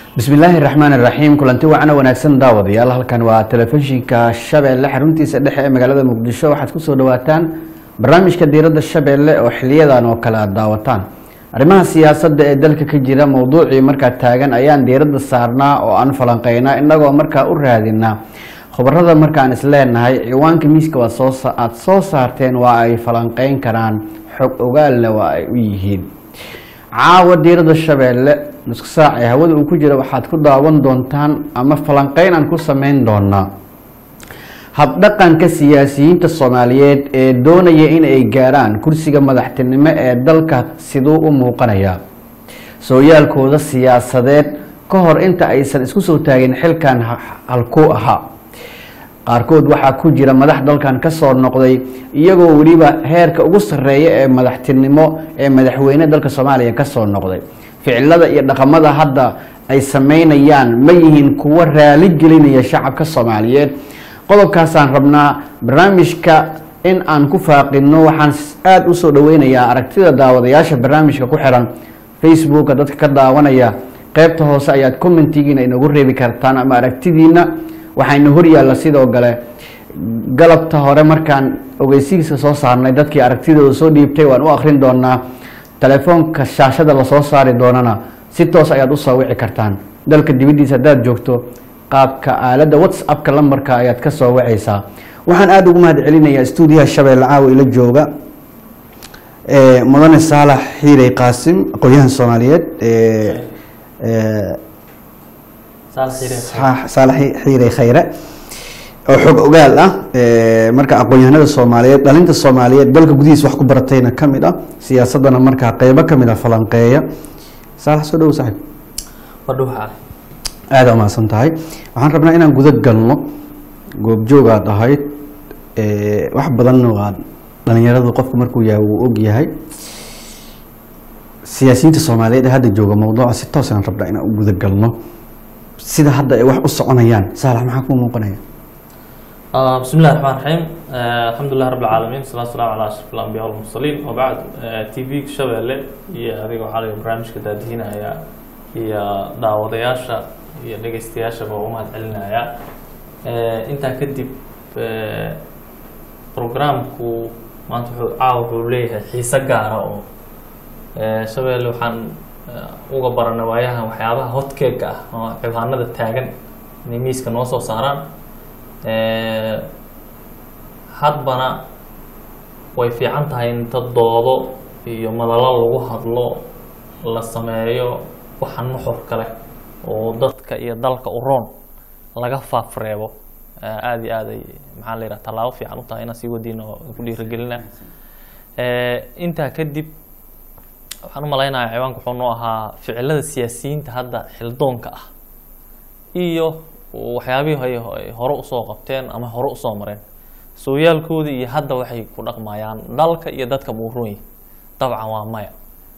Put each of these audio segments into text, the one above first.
bismillaahi raxmaan iraxiim kulanti wacana wanaagsan daawadayaal halkan waa telefishinka shabeelle xaruntiisa dhexe ee magaalada muqdisho waxaad kusoo dhawaataan barnaamijka diiradda shabeelle oo xiliyadan oo kale aad daawataan arrimaha siyaasadda ee dalka ka jira mowduucii markaa taagan ayaan diiradda saarnaa oo aan falanqeynaa inagoo markaa u raadinaa khubarada markaan isleenahay ciwaanka miiska waad soo aada soo saarteen waa ay falanqeyn karaan xog ogaalna waa ay u yihiin caawa diiradda shabeelle nusku saac ee hawada uu ku jira waxaad ku daawan doontaan ama falanqeyn aan ku sameyn doonaa habdhaqanka siyaasiyiinta soomaaliyeed ee doonaya in ay gaarhaan kursiga madaxtinimo ee dalka siduu u muuqanaya sooyaalkooda siyaasadeed ka hor inta aysan isku soo taagin xilkan halkuu ahaa qaarkood waxaa ku jira madax dalkan kasoo noqday iyagoo weliba heerka ugu sarreeya ee madaxtinimo ee madaxweyne dalka soomaaliya kasoo noqday ficilada iyo dhaqamada hadda ay sameynayaan ma yihiin kuwo raali gelinaya shacabka soomaaliyeed qodobkaasaan rabnaa barnaamijka in aan ku faaqino waxaan aada usoo dhaweynayaa aragtida daawadayaasha barnaamijka ku xiran facebooka dadka ka daawanaya qeybta hoose ayaad commentigiina inagu reebi kartaan ama aragtidiina waxayna horyaalla sidoo kale galabta hore markaan ogeysigiisa soo saarnay dadkii aragtidooda soo dhiibtay waan u akrin doonaa telefoonka shaashada lasoo saari doonana si toos ayaad usoo wici kartaan dalka dibaddiisa haddaad joogto qaabka aaladda whatsappka lambarka ayaad ka soo wacaysaa waxaan aada ugu mahad celinayaa stuudiyaha shabeelle caawa ila jooga mudane saalax xiirey qaasim aqoon-yahan soomaaliyeed saalax xiirey khayre oo xog ogaal ah marka aqoon-yahanada soomaaliyeed dhalinta soomaaliyeed dalka gudihiisa wax ku baratayna kamid ah siyaasadana markaa qeybo kamid a falanqeeya saalax soo dhawo saaxib aada umahadsan tahay waxaan rabnaa inaan guda galno goobjoogaad ahayd wax badanna waa dhalinyaradu qofku markuu yahay wuu og yahay siyaasiyiinta soomaaliyeed ee hadda jooga mawduuca si toosaan rabnaa inaan u guda galno sida hadda ay wax u soconayaan saalax maxaa kuu muuqanaya بسم الله الرحمن الرحيم الحمد لله رب العالمين والصلاة والسلام على أشرف الأنبياء والمرسلين وبعد تي في شبelle iyo adiga waxaa laga barnaamijka daadihinaya iyo daawadayaasha iyo dhegeystayaashaba u mahad celinaya intaa kadib programku maanta wuxuu caawa wuxuu leeyahay xiise gaara oo shabeelle waxaan uga baranay waayahan waxyaabaha hotkeega ah oo cibaanada taagan inay miiska noo soo saaraan hadbana way fiican tahay in dad doodo iyo madalo lagu hadlo la sameeyo waxa nuxur kale oo dadka iyo dalka u roon laga faafreebo aada iyo aad ay maxaa la yidhaha tallaabo fiican u tahay inaan sii wadiina ku dhiiragelina intaa kadib waxaan u malaynayaa ciwaanka wuxuu noo ahaa ficilada siyaasiyiinta hadda xildoonka ah iyo waxyaabihii ay hore usoo qabteen ama hore usoo mareen sooyaalkooda iyo hadda waxay ku dhaqmayaan dalka iyo dadka buuroonyi dabcan waa maya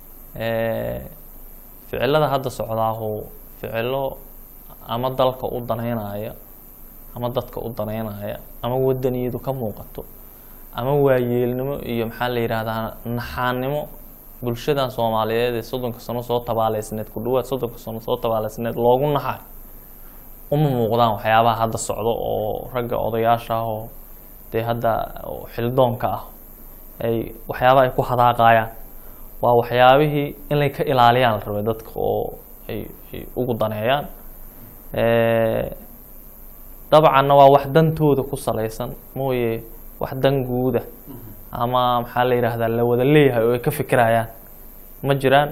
ficilada hadda socdaahu ficilo ama dalka u daneynaya ama dadka u daneynaya ama wadaniyadu ka muuqato ama waayeelnimo iyo maxaa la yidhaahdaa naxaannimo bulshadan soomaaliyeed ee soddonka sano soo tabaaleysneed ku dhawaad soddonka sano soo tabaaleysneed loogu naxay uma muuqdaan waxyaabaha hadda socdo oo ragga odayaasha ah oo dee hadda xildoonka ah ay waxyaabaha ay ku hadaaqayaan waa waxyaabihii inay ka ilaaliyaan la rabay dadka oo ay ay ugu daneeyaan dabcanna waa wax dantooda ku salaysan mooye wax dan guuda ama maxaa la yidhaahdaa la wada leeyahay oo ay ka fikirayaan ma jiraan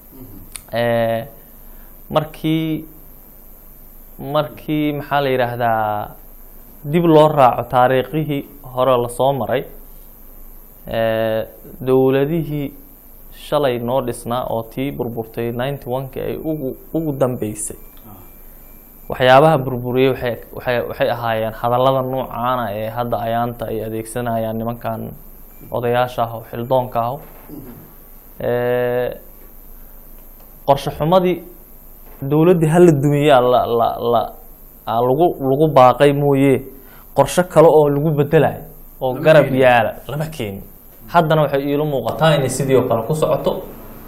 markii markii maxaa la yidhaahdaa dib loo raaco taariikhihii hore lasoo maray dowladihii shalay noo dhisnaa oo tii burburtay ninety one-ki ay ugu ugu dambeysay waxyaabaha burburiyey waxay waxay waxay ahaayeen hadallada noocaana ee hadda ayaanta ay adeegsanayaan nimankan odayaasha ah oo xildoonka ah qorshe xumadii dowladdii hala dumiyaa la la la aa lagu lagu baaqay mooye qorshe kale oo lagu bedelayo oo garab yaala lama keenin haddana waxay iila muuqataa inay sidii oo kale ku socoto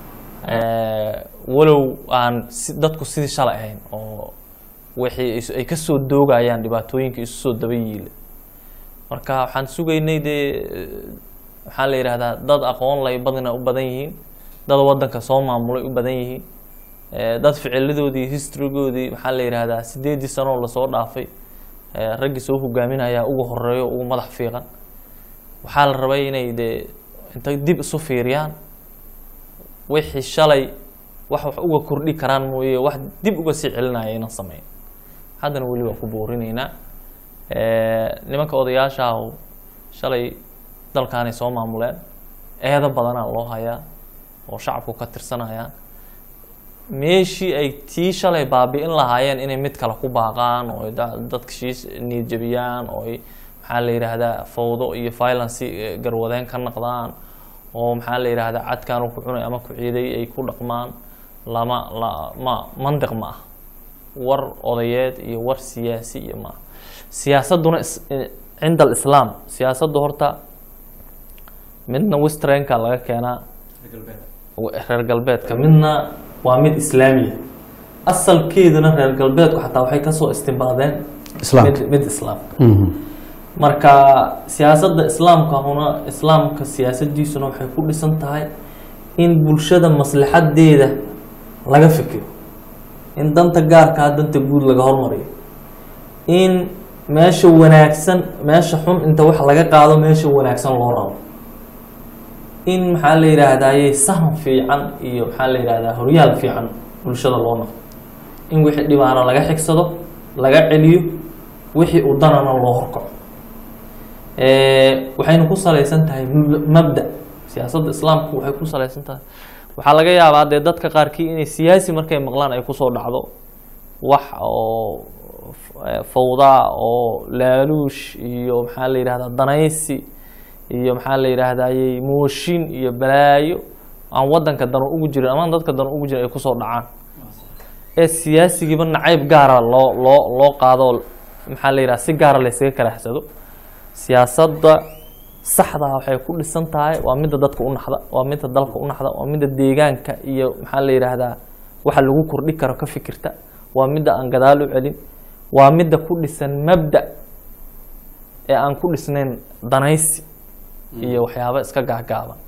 Eh, walow aan si- dadku sidii shalay ahayn oo wixii is- ay kasoo doogayaan dhibaatooyinka isu soo daba yiila marka waxaan sugaynay dee eh, maxaa la yidhahdaa dad aqoon lay badina u badan yihiin dad wadanka soo maamulay u badan yihiin Eh, dad ficiladoodii historygoodii maxaa la yidhahdaa sideedii sano oo lasoo dhaafay eh, raggii soo hogaaminaya ugu horeeyo ugu madax fiiqan waxaa la rabay inay dee intay dib isu fiiriyaan wixii shalay wax wax uga kordhi karaan mooye wax dib uga sii celinaya inaan sameyn haddana weli waa ku boorinaynaa Eh, nimanka odayaasha ah shalay dalkaanay soo maamuleen eedo badanaa loo hayaa oo shacabku ka tirsanayaan meeshii ay tii shalay baabi'in lahaayeen inay mid kale ku baaqaan oo ay da- dadka shiis niyad jabiyaan oo ay maxaa la yidhaahdaa fawdo iyo violence eh, garwadeen ka naqdaan oo maxaa la yidhaahdaa cadkaan uu ku cunay ama ku ciiday ay ku dhaqmaan lama la ma mandiq ma ah war odayeed iyo war siyaasi iyo ma siyaasaduna is- eh, cinda alislaam siyaasaddu horta midna westernka laga keenaa reer galbeedka midna waa mid islaamiya asalkeeduna reer galbeedku xataa waxay kasoo istimbaadeen Islaamka. mid, mid islaam Mhm. marka siyaasadda islaamka huna islaamka siyaasadiisuna waxay ku dhisan tahay in bulshada maslaxadeeda laga fikiro in danta gaarkaa danta guud laga hormariyo in meesha wanaagsan meesha xun inta wax laga qaado meesha wanaagsan loo rabo in maxaa la yidhaahdaye sahan fiican iyo maxaa la yidhahdaa horyaal fiican bulshada loo noqdo in wixii dhibaana laga xigsado laga celiyo wixii uu danana loo horkaco Eh, waxayna ku salaysan tahay mab- mabda siyaasadda islaamku waxay ku salaysan tahay waxaa laga yaabaa dee dadka qaarkii inay siyaasi markay maqlaan ay kusoo dhacdo wax oo f- eh, fawdaa oo laaluush iyo maxaa la yidhahdaa danaysi iyo maxaa la yidhaahdaye mooshin iyo balaayo aan wadanka dano ugu jirin ama aan dadka dano ugu jirin ay kusoo dhacaan ee siyaasigiiba nacayb gaara loo loo loo qaado maxaa la yidhaha si gaara laysaga karaxsado siyaasadda saxdaa waxay ku dhisan tahay waa midda dadka u naxda waa midda dalka u naxda waa midda deegaanka iyo maxaa la yidhaahdaa waxa lagu kordhi karo ka fikirta waa midda aan gadaal u celin waa midda ku dhisan mabda ee aan ku dhisnayn danaysi iyo waxyaabo iska gaagaaban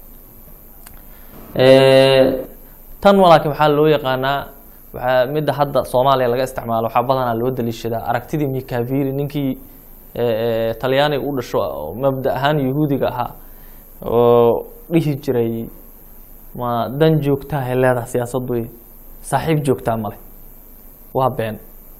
Eh, tan walaakin waxaa loo yaqaanaa waxaa midda hadda soomaaliya laga isticmaalo waxaa badanaa loo daliishadaa aragtidii mikavili ninkii eh, eh, talyaaniga u dhasho oo mabda ahaan yahuudiga ahaa oo dhihi jiray ma dan joogtaa ay leedahay siyaasaddu saaxiib joogtaa male waa been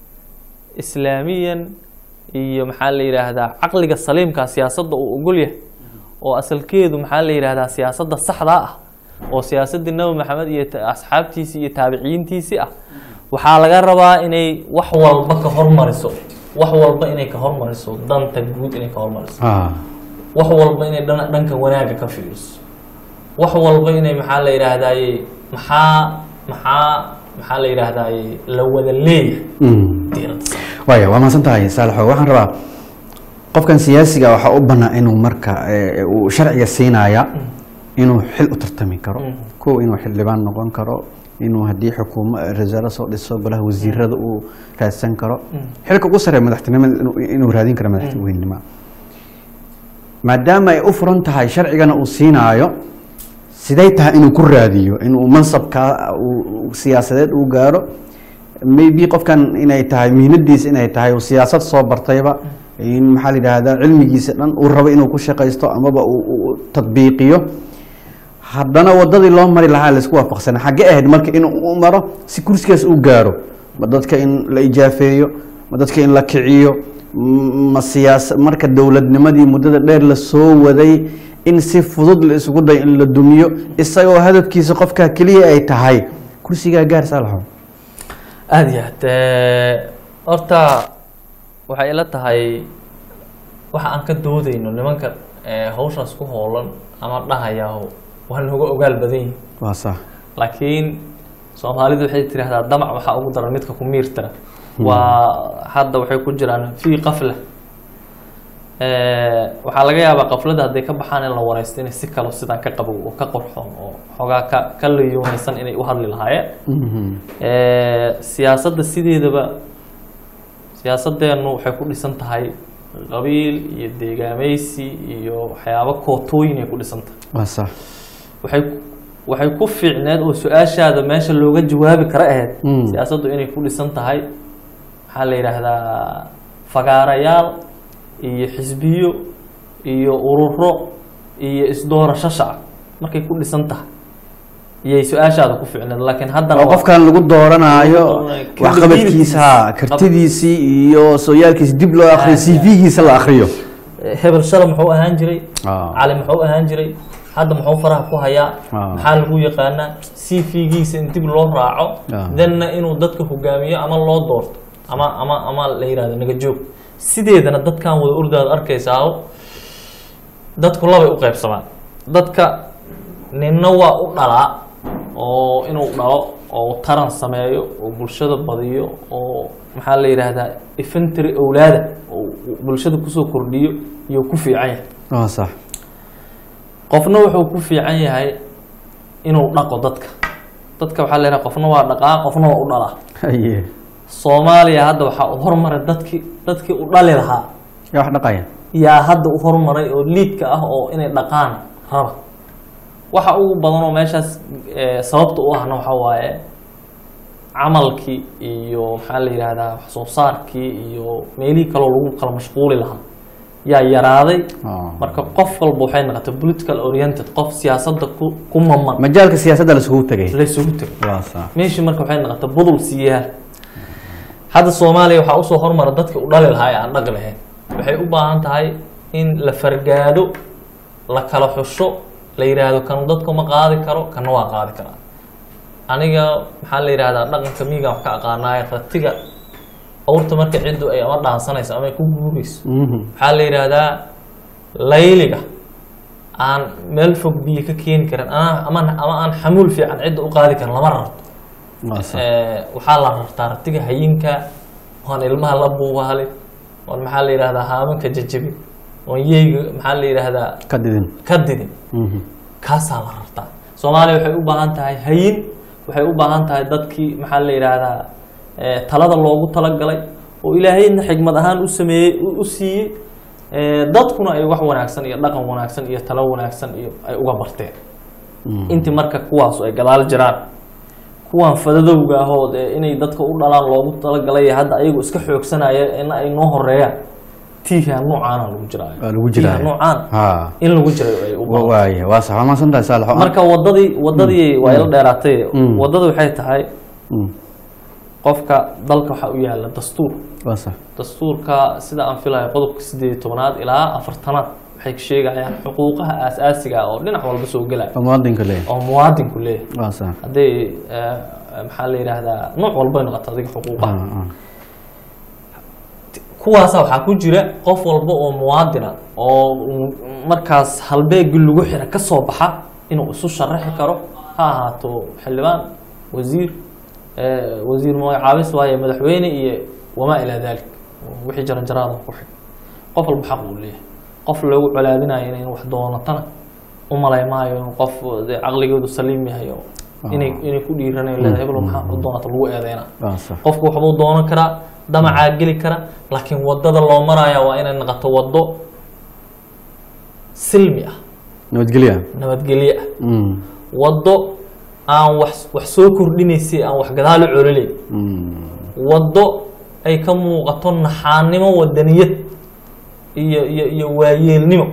islaamiyan iyo maxaa la yidhaahdaa caqliga saliimka siyaasadda uu ogol yahay oo asalkeedu maxaa la yidhaahdaa siyaasadda saxdaa ah oo siyaasaddii nabi maxamed iyo ta- asxaabtiisii iyo taabiciyiintiisii ah waxaa laga rabaa inay wax walba ka hormariso wax walba inay ka hormariso danta guud inay ka hormariso Ah. wax walba inay dhan- dhanka wanaagga ka fiiriso wax walba inay maxaa la yidhaahdaye maxaa maxaa maxaa la yidhaahdaye la wada leeyahay Mhm. diiradda saar. waaya waa mahadsan tahay saalaxo waxaan rabaa qofkan siyaasiga waxaa u bannaa inuu marka eh, uu sharciga siinaya inuu xil u tartami karo Mm. kow inuu xildhibaan noqon karo inuu haddii xukuumo rasaalo soo dhiso golaha wasiirada uu raadsan karo xilka ugu sarreeya madaxtinimada inuu- inuu raadin karo madaxweynenimo maadaama ay u furan tahay sharcigana uu siinaayo siday tahay inuu ku raadiyo inuu mansabka uu- uu siyaasadeed uu gaaro maybe qofkan inay tahay mihnadiisa inay tahay uu siyaasad soo bartayba in maxaa la yidhaahdaa cilmigiisa dhan uu rabo inuu ku shaqaysto amaba uu uu tadbiiqiyo haddana wadadii loo mari lahaa laisku waafaqsana xagge ahayd marka inuu u maro si kursigaas uu gaaro ma dadka in la ijaafeeyo ma dadka in la kiciyo m- ma siyaasa marka dowladnimadii muddada dheer la soo waday in si fudud la isugu dayo in la dumiyo isagoo hadafkiisa qofkaa keliya ay tahay kursigaa gaar saalaxo aada iyo aad Eh, horta waxay ila tahay waxa aan ka doodayno nimanka eh, hawshaas ku hoolan ama dhahayaa waa nooga ogaal badan yihin waa sax laakiin soomaalidu waxay tidhaahdaa damac waxaa ugu daran midka ku miirtara waa hadda waxay ku jiraan fii qafla Eh, waxaa laga yaabaa qaflada hadday ka baxaan in la wareysto inay si kalo sidaan ka qabow oo ka qorxoon oo xoogaa ka ka layoonaysan inay u hadli lahaayeen Mhm. Eh, siyaasadda sideedaba siyaasadeennu waxay ku dhisan tahay qabiil iyo deegaameysi iyo waxyaabo kootooyin ay ku dhisan tahay waa sax waxay waxay ku fiicneed oo su-aashaada meesha looga jawaabi kara ahayd Mm. siyaasaddu inay ku dhisan tahay maxaa la yidhaahdaa fagaarayaal iyo xisbiyo iyo ururo iyo isdoorasho shacab markay ku dhisan tahay iyay su-aashaada ku fiicneed laakiin haddana oo waa- qofkan lagu dooranayo Lagu dooranayo. waxqabadkiisa ha kartidiisii iyo sooyaalkiisa dib loo akriyo Ah, c v-giisa la akriyo hebel shala muxuu ahaan jiray Ah. cali muxuu ahaan jiray hadda muxuu faraha ku hayaa Ah. maxaa lagu yaqaanaa c v-giisa in dib loo raaco Ah. danna inuu dadka hogaamiyo ama loo doorto ama ama ama la yihahdo naga joog sideedana dadkan wada ordaad arkaysaa dadku labay u qaybsamaan dadka ninna waa u dhalaa oo inuu dhalo oo taran sameeyo oo bulshada badiyo oo maxaa la yidhaahdaa infantry owlaada oo bulshada kusoo kordhiyo iyo ku fiican yahay waa sax qofna wuxuu ku fiican yahay inuu dhaqo dadka dadka waxaa la yidhaha qofna waa dhaqaa qofna waa u dhalaa haye soomaaliya hadda waxaa u hormaray dadkii dadkii u dhali lahaa yaa wax dhaqaya yaa hadda u hormaray oo liidka ah oo inay dhaqaan raba waxa ugu badan oo meeshaas eh, sababta u ahna waxa waaye camalkii iyo maxaa la yidhaahdaa wax soo saarkii iyo meelihii kaloo lagu kala mashquuli lahaa yaa yaraaday Ah. marka qof walba waxay noqotay political oriented qof siyaasadda ku ku maman majaalka siyaasadda lasugu tegay laysugu tegay waa sax meeshii marka waxay noqotay budul siiyaal hadda soomaaliya waxaa usoo hormara dadka u dhali lahaa ee aan dhaqi lahayn waxay u baahan tahay in la fargaado la kala xusho la yidhaahdo kan dadka ma qaadi karo kana waa qaadi karaa aniga maxaa la yidhahdaa dhaqanka miigaan wax ka aqaanaayo ratiga awrta marka ciddu ay ama dhaansanayso ama ay ku guurayso Mhm. waxaa la yidhaahdaa layliga aan meel fog biyo ka keeni karin ana- ama ama aan xamuul fiican cidda u qaadi karin lama rarto waa sax Eh, waxaa la rartaa ratiga hayinka oon ilmaha la buubaalin oon maxaa la yidhahdaa haamanka jajabin oon yeyga maxaa la yidhahdaa ka didin ka didin Mhm. kaasaa la rartaa soomaaliya waxay u baahan tahay hayin waxay u baahan tahay dadkii maxaa la yidhaahdaa eh, talada loogu talagalay oo ilaahayna xigmad ahaan u sameeyey u- u siiyey Eh, dadkuna ay wax wanaagsan iyo dhaqan wanaagsan iyo talo wanaagsan iyo ay uga barteen Mhm. intii marka kuwaasu ay gadaal jiraan kuwan fadadowga ahood ee inay dadka u dhalaan loogu talagalay ee hadda ayagu iska xoogsanaya in ay noo horeeyaan tiiha noocaana lagu jiraayo waa lagu jiraa tiiha noocaan ha in lagu jirayo ay u baahan waaya waa sax waa mahadsantahay saalax marka wadadii wadadii waa ila dheeraatay Mm. wadada waxay tahay Mm. qofka dalka waxaa u yaala dastuur waa sax dastuurka sida aan filayo qodobka sideed iyo tobanaad ilaa afartanaad waxay sheegayaan xuquuqaha aasaasiga ah oo dhinac walba soo gelaya oo muwaadinka leeyahay oo muwaadinku leeyahay waa sax hadday eh, maxaa la yidhaahdaa nooc walbay noqoto adiga xuquuqaha Ah, ah. kuwaasa waxaa ku jira qof walba oo muwaadina oo mm, markaas halbeegii lagu xira ka soo baxa inuu isu sharaxi karo ha ahaato xildhibaan wasiir eh, wasiir magacaabis waaye madaxweyne iyo wamaa ilaa dalik wixii jaranjaraada ku xig qof walba xaq uu leeyahay qof loogu colaadinayo inay wax doonatana u malay maayo in qof dee caqligoodu saliim yahay oo inay inay ku dhiiranayo leedahay heblo maxaa u doonata lagu eedeynaa waa sax qofku waxbuu doonan karaa damacaa geli kara laakiin wadada loo maraya waa inay noqoto wado silmi ah nabadgelya nabadgelye ah Mm. wado aan wax wax soo kordhinaysay aan wax gadaal u colileyn Mm. wado ay ka muuqato naxaannimo wadaniyad iyo iyo iyo waayeelnimo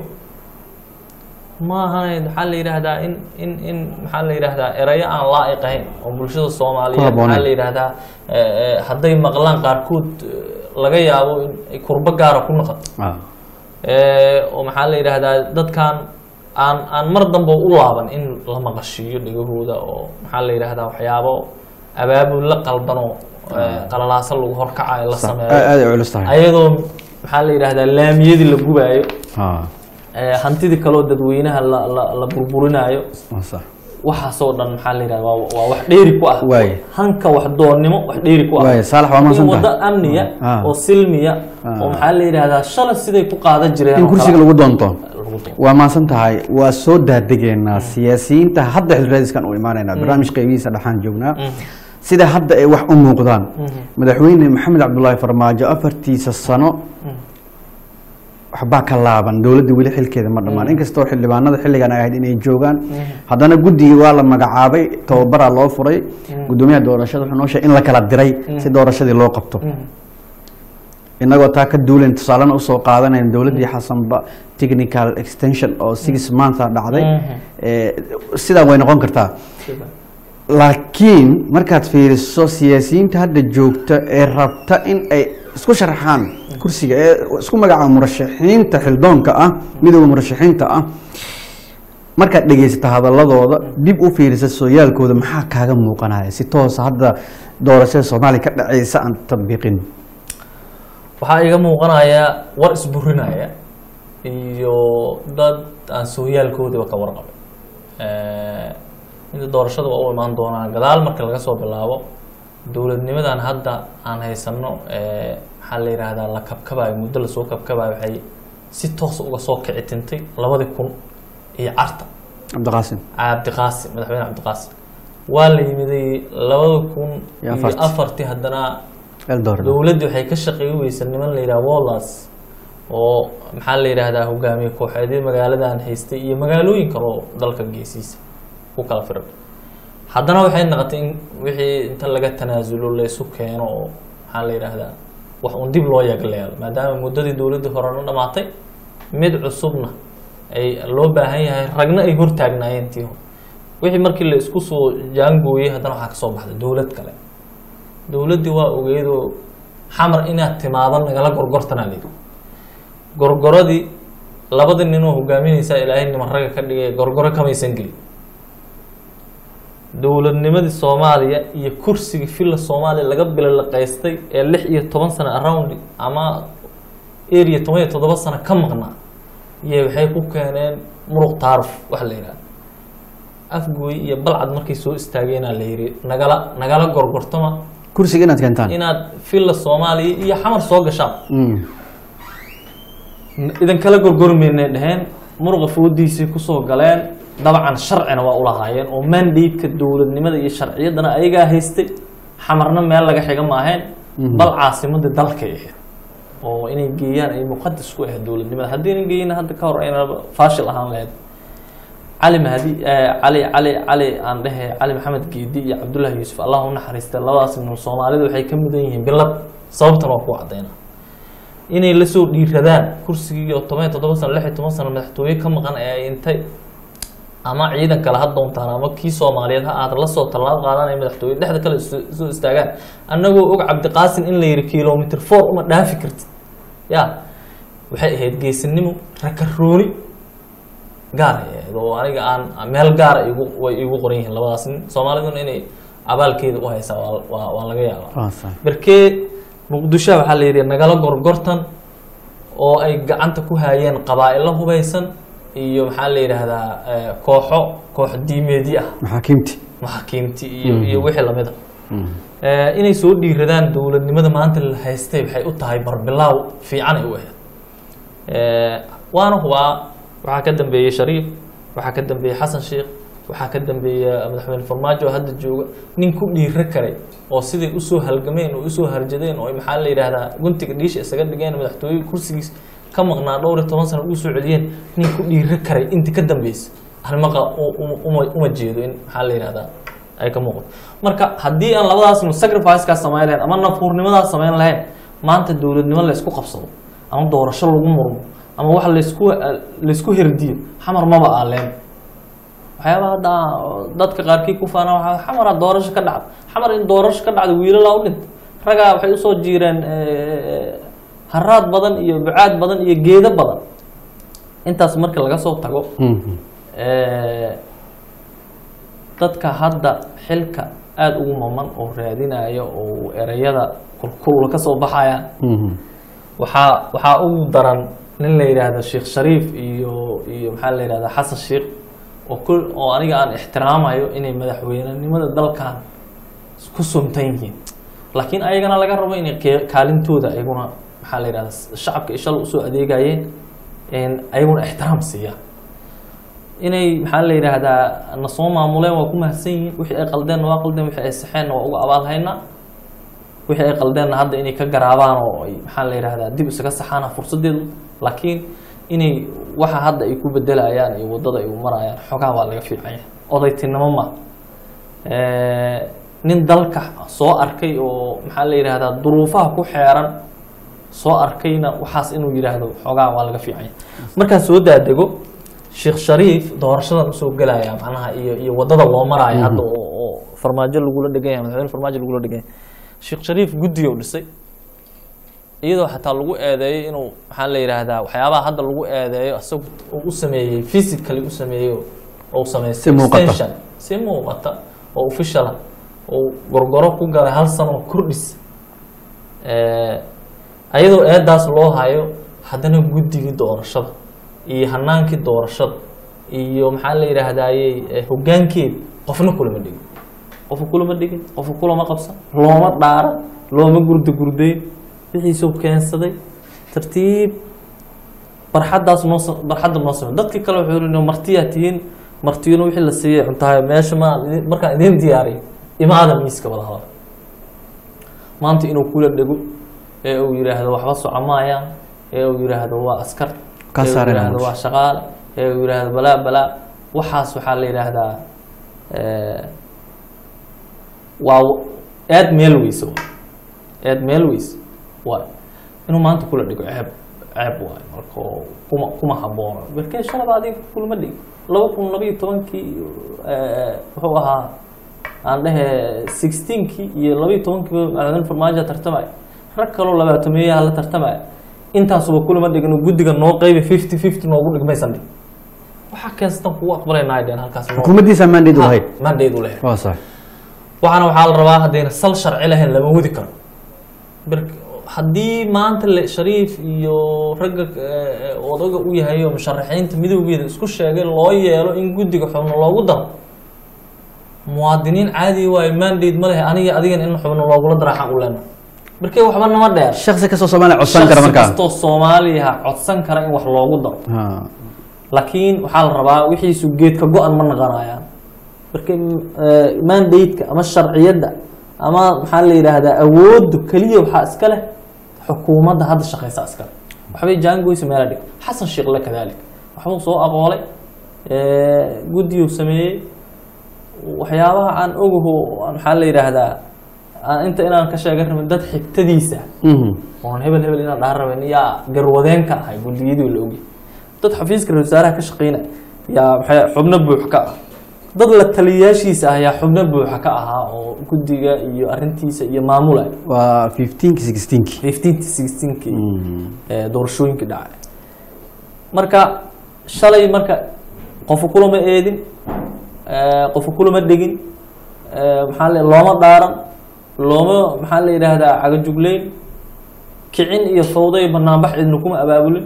maahan maxaa la yidhaahdaa in in in maxaa la yidhaahdaa erayo aan laa'iq ahayn oo bulshada Ku soomaaliyeed habboonayn. maxaa la yidhaahdaa eh, eh, hadday maqlaan qaarkood eh, laga yaabo in ay kurbo gaara ku noqoto Ah. Eh, oo maxaa la yidhaahdaa dadkan aan aan mar dambe u laaban in la maqashiiyo dhegahooda oo maxaa la yidhaahdaa waxyaabo abaabul la qalban oo eh, qalalaaso lagu horkacayo la Sax. sameeyo aad aad ay culus tahay ayadoo maxaa la yidhaahdaa laamiyadii la gubaayo Ah. eh, hantidii kaloo dadweynaha la la la burburinaayo waa sax waxaasoo dhan maxaa la yidhahda waa waa wax dheeri ku ah Waaye. hanka wax doonnimo wax dheeri ku ah Waaye, Saalax, waa in mahadsantahay. waddo amniya Ah. oo silmiya Ah. oo maxaa la yidhahdaa shalay siday ku qaadan jireen in oo kursiga kale lagu doonto lagu doonto. waa maasan tahay waa soo daadegeynaa siyaasiyiinta hadda xilraadiskan u imaanaynaa barnaamij qaybihiisa dhexaan joognaa sida hadda ay wax u muuqdaan madaxweyne maxamed cabdulaahi farmaajo afartiisa sano waxbaa ka laaban dowladda weli xilkeeda ma dhammaan inkastoo xildhibaanada xilligan ay ahayd inay joogaan haddana guddigii waa la magacaabay tababaraa loo furay guddoomiyaha doorashada wuxuu noo sheegay in la kala diray si doorashadii loo qabto inagoo taa ka duulen tusaalena usoo qaadanayn dowladdii xasanba technical extension oo six months a dhacday Eh, sidaa way noqon kartaa laakiin markaad fiiriso siyaasiyiinta hadda joogta ee rabta in ay isku sharaxaan kursiga ee isku magacaaba murashaxiinta xildoonka ah midooda murashaxiinta ah markaad dhegeysato hadaladooda dib u fiirisa sooyaalkooda maxaa kaaga muuqanaya si toosa hadda doorashada soomaaliya ka dhaceysa aan tatbiiqin waxaa iga muuqanaya war isburinaya iyo dad aan sooyaalkoodiba ka warqabin inta doorashada waa u imaan doonaa gadaal marka laga soo bilaabo dowladnimadan hadda aan haysano ee, maxaa la yidhaahdaa la kabkabayo muddo lasoo kabkabayo waxay si toos uga soo kici tintay labadii kun iyo carta cabdiqaasim cabdiqaasim madaxweyne cabdiqaasim waa la yimiday labada kun Iyo iyo afartii. afartii haddana eldoret dowladdu waxay ka shaqeey weysa niman la yidhaha wallas oo maxaa la yidhaahdaa hogaamiye kooxeedyo magaaladan haystay iyo magaalooyin kale oo dalka geesiisa ku kala firan haddana waxay noqotay in wixii inta laga tanaasulo la isu keeno oo maxaa la yidhaahdaa wax un dib loo yagleelo maadaama muddadii dowladdii horena dhamaatay mid cusubna ay loo baahan yahay ragna ay hortaagnaayeen tii hore wixii markii la isku soo jaangooyey haddana waxaa kasoo baxday dowlad kale dowladdii waa ogeydoo xamar inaad timaadan nagala gorgortanaa layidhi gorgoradii labada ninoo hogaaminaysaa ilaahay niman ragga ka dhigay gorgoro kamaysan gelin dowladnimadii soomaaliya iyo kursigii filla soomaaliya laga bilolaqaystay ee lix iyo toban sano around ama area toban iyo toddoba sano ka maqnaa iyo waxay ku keeneen muruq taaruf waxa la yidhaha afgooy iyo balcad markay soo istaageenaa la yidhi nagala nagala gorgortama kursiga inaad keentaan inaad filla soomaaliya iyo xamar soo gashaan Mm. idan kala gorgormaynay dheheen muruqa foodiisay kusoo galeen dabcan sharcina waa ulahaayeen oo mandate-ka dowladnimada iyo sharciyaddana ayagaa haystay xamarna meel laga xiga maaheen bal caasimadii dalkay ahayd oo inay geeyaan ay muqadas ku ahayd dowladnimada haddii geeyna hadda ka hor ayna faashil ahaan lahayd cali mahdi eh, cali cali cali aan dhehe cali maxamed geedi iyo cabdullaahi yuusuf allah u naxariista labadaas nin soomaalida waxay ka mudan yihiin bilad sababtan waa ku cadayna inay lasoo dhiiradaan kursigii oo toban iyo toddoba sano lix iyo toban sano madaxtooye ka maqan ee ay intay ama ciidan kale ha doontaan ama kii soomaaliyeed ha aad lasoo tallaab qaadanaya madaxtooye dhexda kale isu- soo istaagaan annagoo og cabdiqaasin in la yidhi kilomitr four uma dhaafi kartid ya waxay ahayd geesinimo rakarooni gaar ay ahayd oo aniga aan meel gaara igu way igu qoran yihiin labadaas nin soomaaliduna inay abaalkeeda u haysaa waa- waa waa laga yaabaa Waa sax. barkee muqdisho waxaa la yidhi nagala gorgortan oo ay gacanta ku haayeen qabaa'ilo hubaysan iyo maxaa la yidhaahdaa eh, kooxo koox diimeedyo ah maxaakiimti maxaakiimti iyo iyo wixii lamid a inay soo dhiiradaan dowladnimada maanta la haystay waxay u tahay barbilaaw fiicanay u ahayd Eh, waana hubaa waxaa ka dambeeyey shariif waxaa ka dambeeyey xasan sheekh waxaa ka dambeeya madaxweyne farmaajo oo hadda jooga nin ku dhiiro karay oo siday usoo halgameen oo usoo harjadeen oo ay maxaa la yidhaahdaa guntiga dhiisha isaga dhigeen madaxtooye kursigiis ka maqnaa dhowr iyo toban sano ugu soo celiyeen nin ku dhiiro karay intii ka dambeysa halmaqa uma uma jeedo in maxaa la yidhahdaa ay ka muuqato marka haddii aan labadaas nu sacrifice-kaas samayn lahayn ama nafuurnimadaas samayn lahayn maanta dowladnimo la isku qabsado ama doorasho lagu murmo ama wax laysku laysku herdiyo xamar maba aaleen waxyaabaha hadda dadka qaarkii ku faana waxaa xamara doorasho ka dhacda xamar in doorasho ka dhacda wiilalaa u dhintay ragaa waxay usoo jiireen haraad badan iyo bucaad badan iyo geedo badan intaas marka laga soo tago dadka hadda xilka aada ugu maman oo raadinaya oo ereyada kulkul ka soo baxayaan waxaa waxaa ugu daran nin la yidhaahdo sheekh shariif iyo iyo maxaa la yidhahda xasan sheekh oo kul oo aniga aan ixtiraamayo inay madaxweynenimada dalkan ku suntan yihiin laakiin ayagana laga rabo inay ke- kaalintooda ayaguna maxaa la yidhahda shacabka ishal usoo adeegayeen in ayaguna ixtiraam siiyaan inay maxaa la yidhaahdaa na soo maamuleen waa ku mahadsan yihiin wixii ay qaldeenna waa qaldeen wixii ay saxeenna waa uga abaalhaynaa wixii ay qaldeenna hadda inay ka garaabaan oo ay maxaa la yidhahdaa dib isaga saxaana fursadeedu laakiin inay waxa hadda ay ku bedelayaan iyo waddada ay u marayaan xogaa waa laga fiican yahay odaytinimo ma nin dalka soo arkay oo maxaa la yidhahdaa duruufaha ku xeeran soo arkayna waxaas inuu yidhaahdo xoogaa waa laga fiican yahay markaan soo daadego sheekh shariif doorashadan usoo gelaya macnaha iyo iyo waddada loo maraayo hadda oo oo farmaajo lagula dhegan yahay madaxweyne farmaajo lagula dhegan yahay sheekh shariif guddiga u dhisay iyadoo xataa lagu eedeeyo inuu maxaa la yidhaahdaa waxyaabaha hadda lagu eedeeyo isagu uu u sameeyey physically u sameeyey oo u sameeyey Si muuqata. extension, si muuqata oo officiala oo gorgoro ku galay hal sano oo kordhis Eh, ayadoo eedaas loo hayo haddana guddigii doorashada iyo hanaankii doorashada iyo maxaa la yidhaahdaaye hogaankeeda qofna kulama dhigin qofka kulama dhigin qofka kulama qabsan looma dhaaran looma gurda gurdayn wixiisuu keensaday tartiib barxaddaas noo sa- barxadda noo samey dadkii kale wuxuu yidhi martiyaa tihiin martiyuna wixii la siiyey cuntahay meesha ma markaan idiin diyaariyo imaada miiska wada hadal maanta inuu kula dhego ee uu yidhaahdo waxba soco maayaan ee uu yidhaahdo waa askar Ka ee uu saareen yidhaahdo nolosha. waa shaqaale ee uu yidhaahdo balaa balaa waxaas waxaa la yidhaahdaa eh, waa aad meel weyse waay aad meel weyse waay inuu maanta kula dhigo ceeb ceeb waay marka oo kuma kuma haboono berkee shalaba adiga kulama dhig laba kun labayo tobankii eh, wuxuu ahaa aan dhehe sixteenkii iyo labayo tobankii madaxweyne farmaajo tartamaya rag kaloo labaatameeyaha la tartamaya intaasuba kulama dhigin oo guddiga noo qeybi fifty fifty noogu dhigmaysan dhig waxaa keensatan kugu aqbalaynaay dheen halkaas noo- xukuumaddiisa mandate u lahayd mandate u lehe waa sax waxaana waxaa la rabaa haddayna sal sharci lahayn lama wadi karo bir- haddii maanta le shariif iyo ragga eh, odaga u yahay oo musharaxiinta midowgeeda isku sheegay loo yeelo in guddiga xubno loogu daro muwaadiniin caadi waayo mandate ma lehe aniga adigan in xubno loogula daraaxaan u leena markee waxba nama dheer shaksi kastoo soomaaliya codsan kara Shakhsi markaa kastoo soomaaliya codsan kara in wax loogu daro Ha. laakiin waxaa la rabaa wixiisu geedka go-an ma naqanayaan marka eh, mandate-ka ama sharciyadda ama maxaa la yidhaahdaa awooddu keliya waxaa iska leh xukuumadda hadda shaqeysa iska leh waxbay jaangoysa meela dhig xasan sheekhle kadalik waxbuu soo aqoolay eh, guddiyuu sameeyey waxyaabaha aan ogaho aan maxaa la yidhaahdaa aan inta inaan ka sheegan rabin dad xigtadiisa Mhm. oon hebel hebel inaan dhahan rabin yaa garwadeen ka ahay guddiyadii la ogyahay dad xafiiska ra wasaaraha ka shaqeynaya yaa maxay xubno buux ka ah dad la taliyayaashiisa ah yaa xubno buuxa ka ahaa oo guddiga iyo arintiisa iyo maamulaya waa fifteenki sixteenki fifteenki sixteenki ee doorashooyinka dhacay marka shalay marka qofu kulama eedin ee, qofu kulama dhegin ee, maxaa la looma dhaaran looma maxaa la yidhaahdaa cagajugleyn kicin iyo fawdo iyo banaanbax cidna kuma abaabulin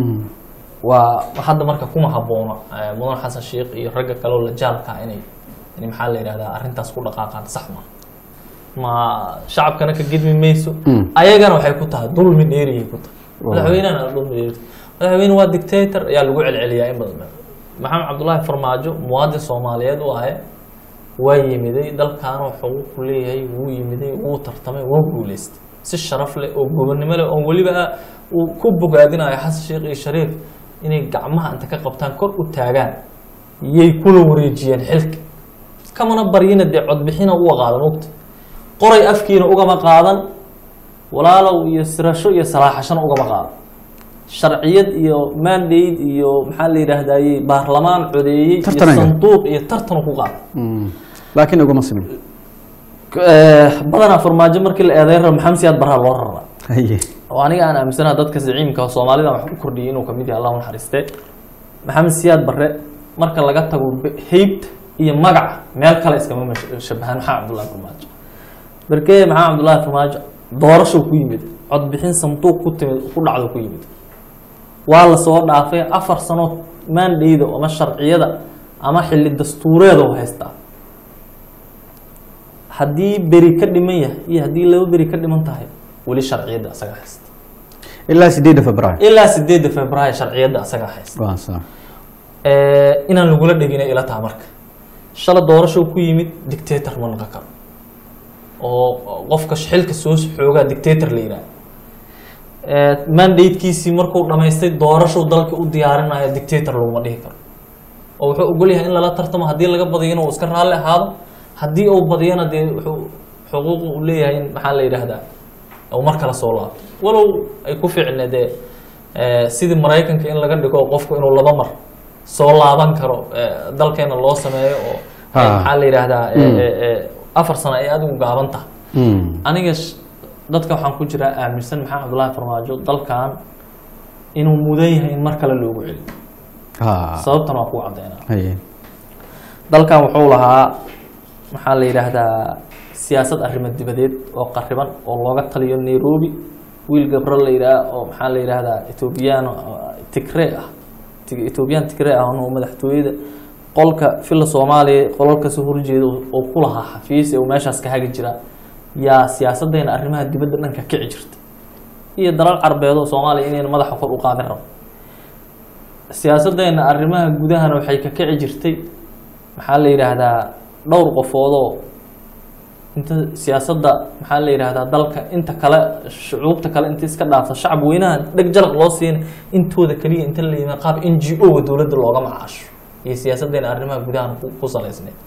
waa hadda marka kuma haboono eh, mudan xasan sheikh iyo ragga kaleo la jaalka inay inay maxaa la yidhahdaa arrintaas ku dhaqaaqaan sax ma ma shacabkana ka gedmi mayso Mm. ayagana waxay ku tahay dulmi dheeriyay ku tahay Waa. madaxweynehana dulmi dheeri madaxweyne waa dictator ayaa lagu celceliyaa in badan maxamed cabdullaahi farmaajo muwaadin soomaaliyeed u ahe waa yimiday dalkaana xuquuq ku leeyahay wuu yimiday wuu tartamay waa guuleystay si sharaf leh oo gobonnimo leh oo weliba uu ku bogaadinayo xasan sheekh iyo shariif inay gacmaha inta ka qabtaan kor u taagaan yay kula wareejiyeen xilka kamana baryina dee codbixina uga qaadan ogta qoray afkiina ugama qaadan walaalow iyo sirasho iyo salaaxashana ugama qaadan sharciyad iyo mandate iyo maxaa la yidhaahdaye baarlamaan codeeyey iyo Tartan ay sanduuq iyo tartan ku qaada laakiin uguma simin badanaa farmaajo markii la eedeyn rabo maxamed siyaad barraa loo raraa haye oo aniga aan aaminsanaha dadka siciimka soomaalida wax ku kordhiyay inuu kamid yahay allah u naxariiste maxamed siyaad barre marka laga tago be- heybta iyo magaca meel kale iskama mash- shabahaan maxamed cabdullahi farmaajo berkee maxamed cabdullahi farmaajo doorasho ku yimid codbixin sanduuq ku timid ku dhacdo ku yimid waa la soo dhaafay afar sano maandhayda ama sharciyada ama xilli dastuureedoo haystaa haddii beri ka dhiman yahay iyo haddii laba beri ka dhiman tahay weli sharciyadda asaga haysta ilaa sideedda february ilaa sideedda februaayo sharciyadda asaga haysta waa sax Eh, inaan lagula dhegina ila taha marka shala doorasho ku yimid dictator ma noqon karo oo qofka xilka soo xoogaa dictator la yidhaha mandatekiisii markuu dhamaystay doorashow dalka u diyaarinayo dictator laguma dhihi karo oo wuxuu ogol yahay in lala tartamo haddii laga badiyana uu iska raalli ahaado haddii uu badiyana dee wuxuu xuquuq uu leeyahay in maxaa la yidhaahdaa uu mar kale soo laabto walow ay ku fiicne dee eh, sidii maraykanka in laga dhigo qofku inuu laba mar soo laaban karo eh, dalkeena loo sameeyo oo eh, Ha. maxaa la yidhaahdaa eh, Mm. eh, eh, afar sano ay adigu gaaban tahay Mm. aniga sh- dadka waxaan ku jiraa aaminsan maxamed cabdullaahi farmaajo dalkan inuu mudan yahay in mar kale loogu celiyo ha sababtan waa kuu caddeynaa haye dalkan wuxuu lahaa maxaa la yidhaahdaa siyaasad arrimo dibadeed oo qariban oo looga taliyo nairobi wiil gabro la yidhaah oo maxaa la yidhaahdaa ethoobiyan tigree ah Ti- ethoobiyan tigree ah oo madaxtooyada qolka filla soomaaliya qolal kasoo horjeeda oo ku lahaa xafiis ee uu meeshaas ka hagi jira yaa siyaasadeena arrimaha dibadda dhanka kici jirta iyo dalal carbeed oo soomaaliya inayna madaxa kor u qaadin rabo siyaasadeena arrimaha gudahana waxay ka kici jirtay maxaa la yidhaahdaa dhowr qofoodoo inta siyaasadda maxaa la yidhaahdaa dalka inta kale shucuubta kale inta iska dhaafta shacab weynaha dheg jalaq loo siina intooda keliya inta la yimid qaab n g o ga dowladda looga macaasho iyo siyaasadeena arrimaha gudahana ku ku salaysneyd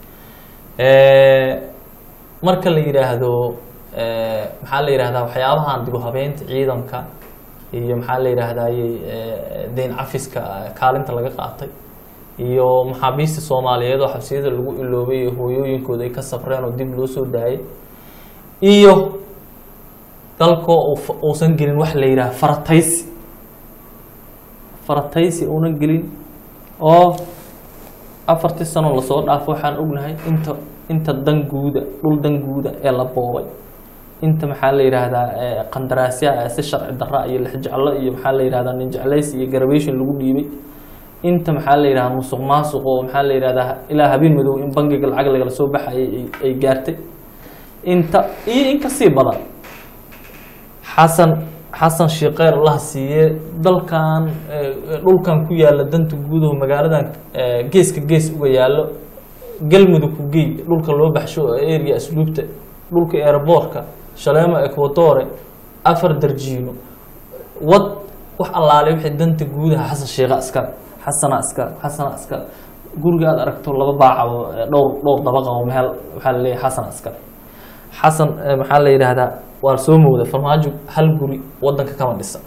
marka la yidhaahdo eh, maxaa la yidhahdaa waxyaabahan dib u habeynta ciidanka iyo maxaa la yidhaahdaye deyn cafiska eh, kaalinta laga qaatay iyo maxaabiista soomaaliyeed oo xabsiyada lagu iloobay iyo hooyooyinkooda ay ka safreen oo dib loo soo daayay iyo dalkoo uu fa- uusan gelin wax la yidhaha farataysi farataysi uunan gelin oo afartii sano lasoo dhaafo waxaan ognahay inta inta danguuda dhul danguuda ee la boobay inta maxaa la yidhaahdaa eh, qandaraasya ah si sharci darra iyo lixjeclo iyo maxaa la yidhahdaa nin jeclays iyo garabation lagu dhiibay inta maxaa la yidhahdaa musuq maasuq oo maxaa la yidhahdaa ilaa habeen madow in bangiga lacag lagala soo baxayay ay- ay gaartay inta iyo in kasii badan xasan xasan shiiqeer allaha siiye dalkan eh, dhulkan ku yaala danta guudaho magaaladan eh, geeska gees uga yaalo galmudug ku geey dhulka loo baxsho oo area asluubta dhulka airboortka shaleemo equatore afar darjiino wad wax allaale wixii danta guudaha xasan shiiqa iskale xasana iskale xasana iskale guriga aad aragto laba baacabo eh, dhowr dhowr dabaqa oo meel waxaa la leeyahay xasana iskale xasan eh, maxaa la yidhaahdaa waa soo mooda farmaajo hal guri wadanka kama dhisan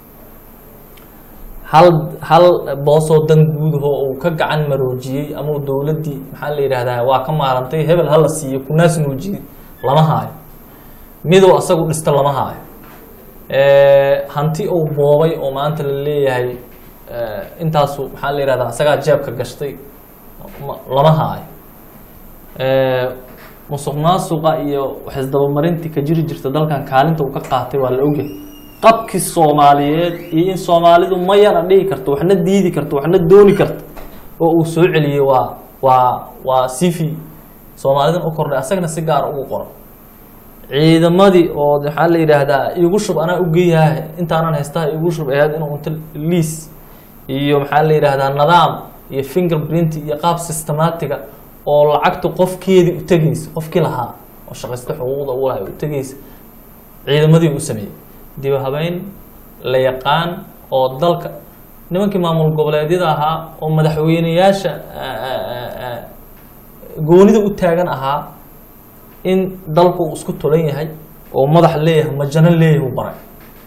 hal hal boosoo dan guudaho uu ka gacan maroojiyey ama uu dowladdii maxaa la yidhaahdaa waa ka maarantay hebel hala siiyo kunaas nuujiyey lama haayo miduu asagu dhista lama haayo Eh, hanti uu boobay oo maanta la leeyahay eh, intaasu maxaa la yidhahdaa asagaa jeebka gashtay ma- lama haayo Eh, musuq maasuqa iyo waxisdabamarintii ka jiri jirta dalkan kaalinta uu ka qaatay waa la ogyahay qabkii soomaaliyeed iyo in soomaalidu ma yana dhihi karto waxna diidi karto waxna dooni karto oo uu soo celiyey waa waa waa sifi soomaalidan u kordhay asagana si gaara ugu qoran ciidamadii oo maxaa la yidhaahdaa igu shub anaa ugeeyaha intaanan haystaha igu shub ahayd inuu unta liis iyo maxaa la yidhaahdaa nidaam iyo fingerprint iyo qaab systematiga oo lacagta qofkeedii u tegaysa qofkii lahaa oo shaqaysta xuquuqda u lahay u tegaysa ciidamadii u sameeyey dib u habeyn la yaqaan oo dalka nimankii maamul goboleedyada ahaa oo madaxweyneyaasha ah, ah, ah, goonida u taagan ahaa in dalku uu isku tulan yahay oo madax leeyahay majano leeyahay u baray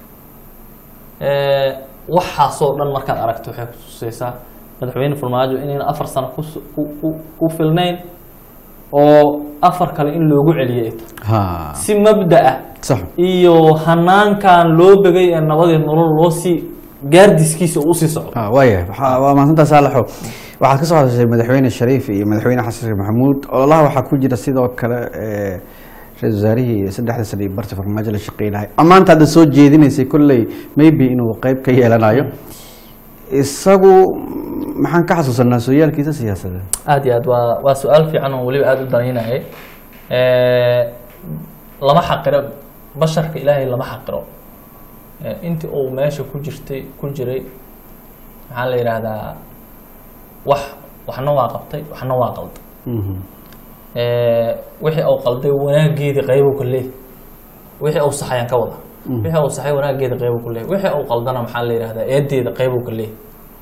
Eh, waxaasoo dhan markaad aragto waxay kutusaysaa madaxweyne farmaajo inayna afar sano kus- ku ku- ku filnayn oo afar kale in loogu celiyay ay tahay ha si mabda ah sax iyo hanaankan loo begay ee nabadii nolol loo sii gaardiskiisa uu usii socdo Ah, waaya waxaa- waa mahadsantaa saalaxo waxaad ka soo hadashay madaxweyne shariif iyo madaxweyne xasan sheekh maxamuud ololaha waxaa ku jira sidoo kale eh, ra-iisul wasaarihii saddexda sano iyo barta farmaajo la shaqeynahay amaanta hadda soo jeedinaysay kolley maybe inuu qeyb ka yeelanayo isagu maxaan ka xasuusanaa sooyaalkiisa siyaasadeed aad iyo aad waa waa su-aal fiican oo weliba aada u danaynayay lama xaqiro basharka ilaahay lama xaqiro Eh, intii uu meesha ku jirtay ku jiray maxaa la yidhaahdaa wax waxna waa qabtay waxna waa qalday Mhm. Eh, wixii uu qalday wanaageedii qaybu ka leeyahy wixii uu saxayaan ka wada wixii uu saxay wanaageeda qaybu ka leeyahy wixii uu qaldana maxaa la yidhahdaa eedeeda qaybu ka leeyahy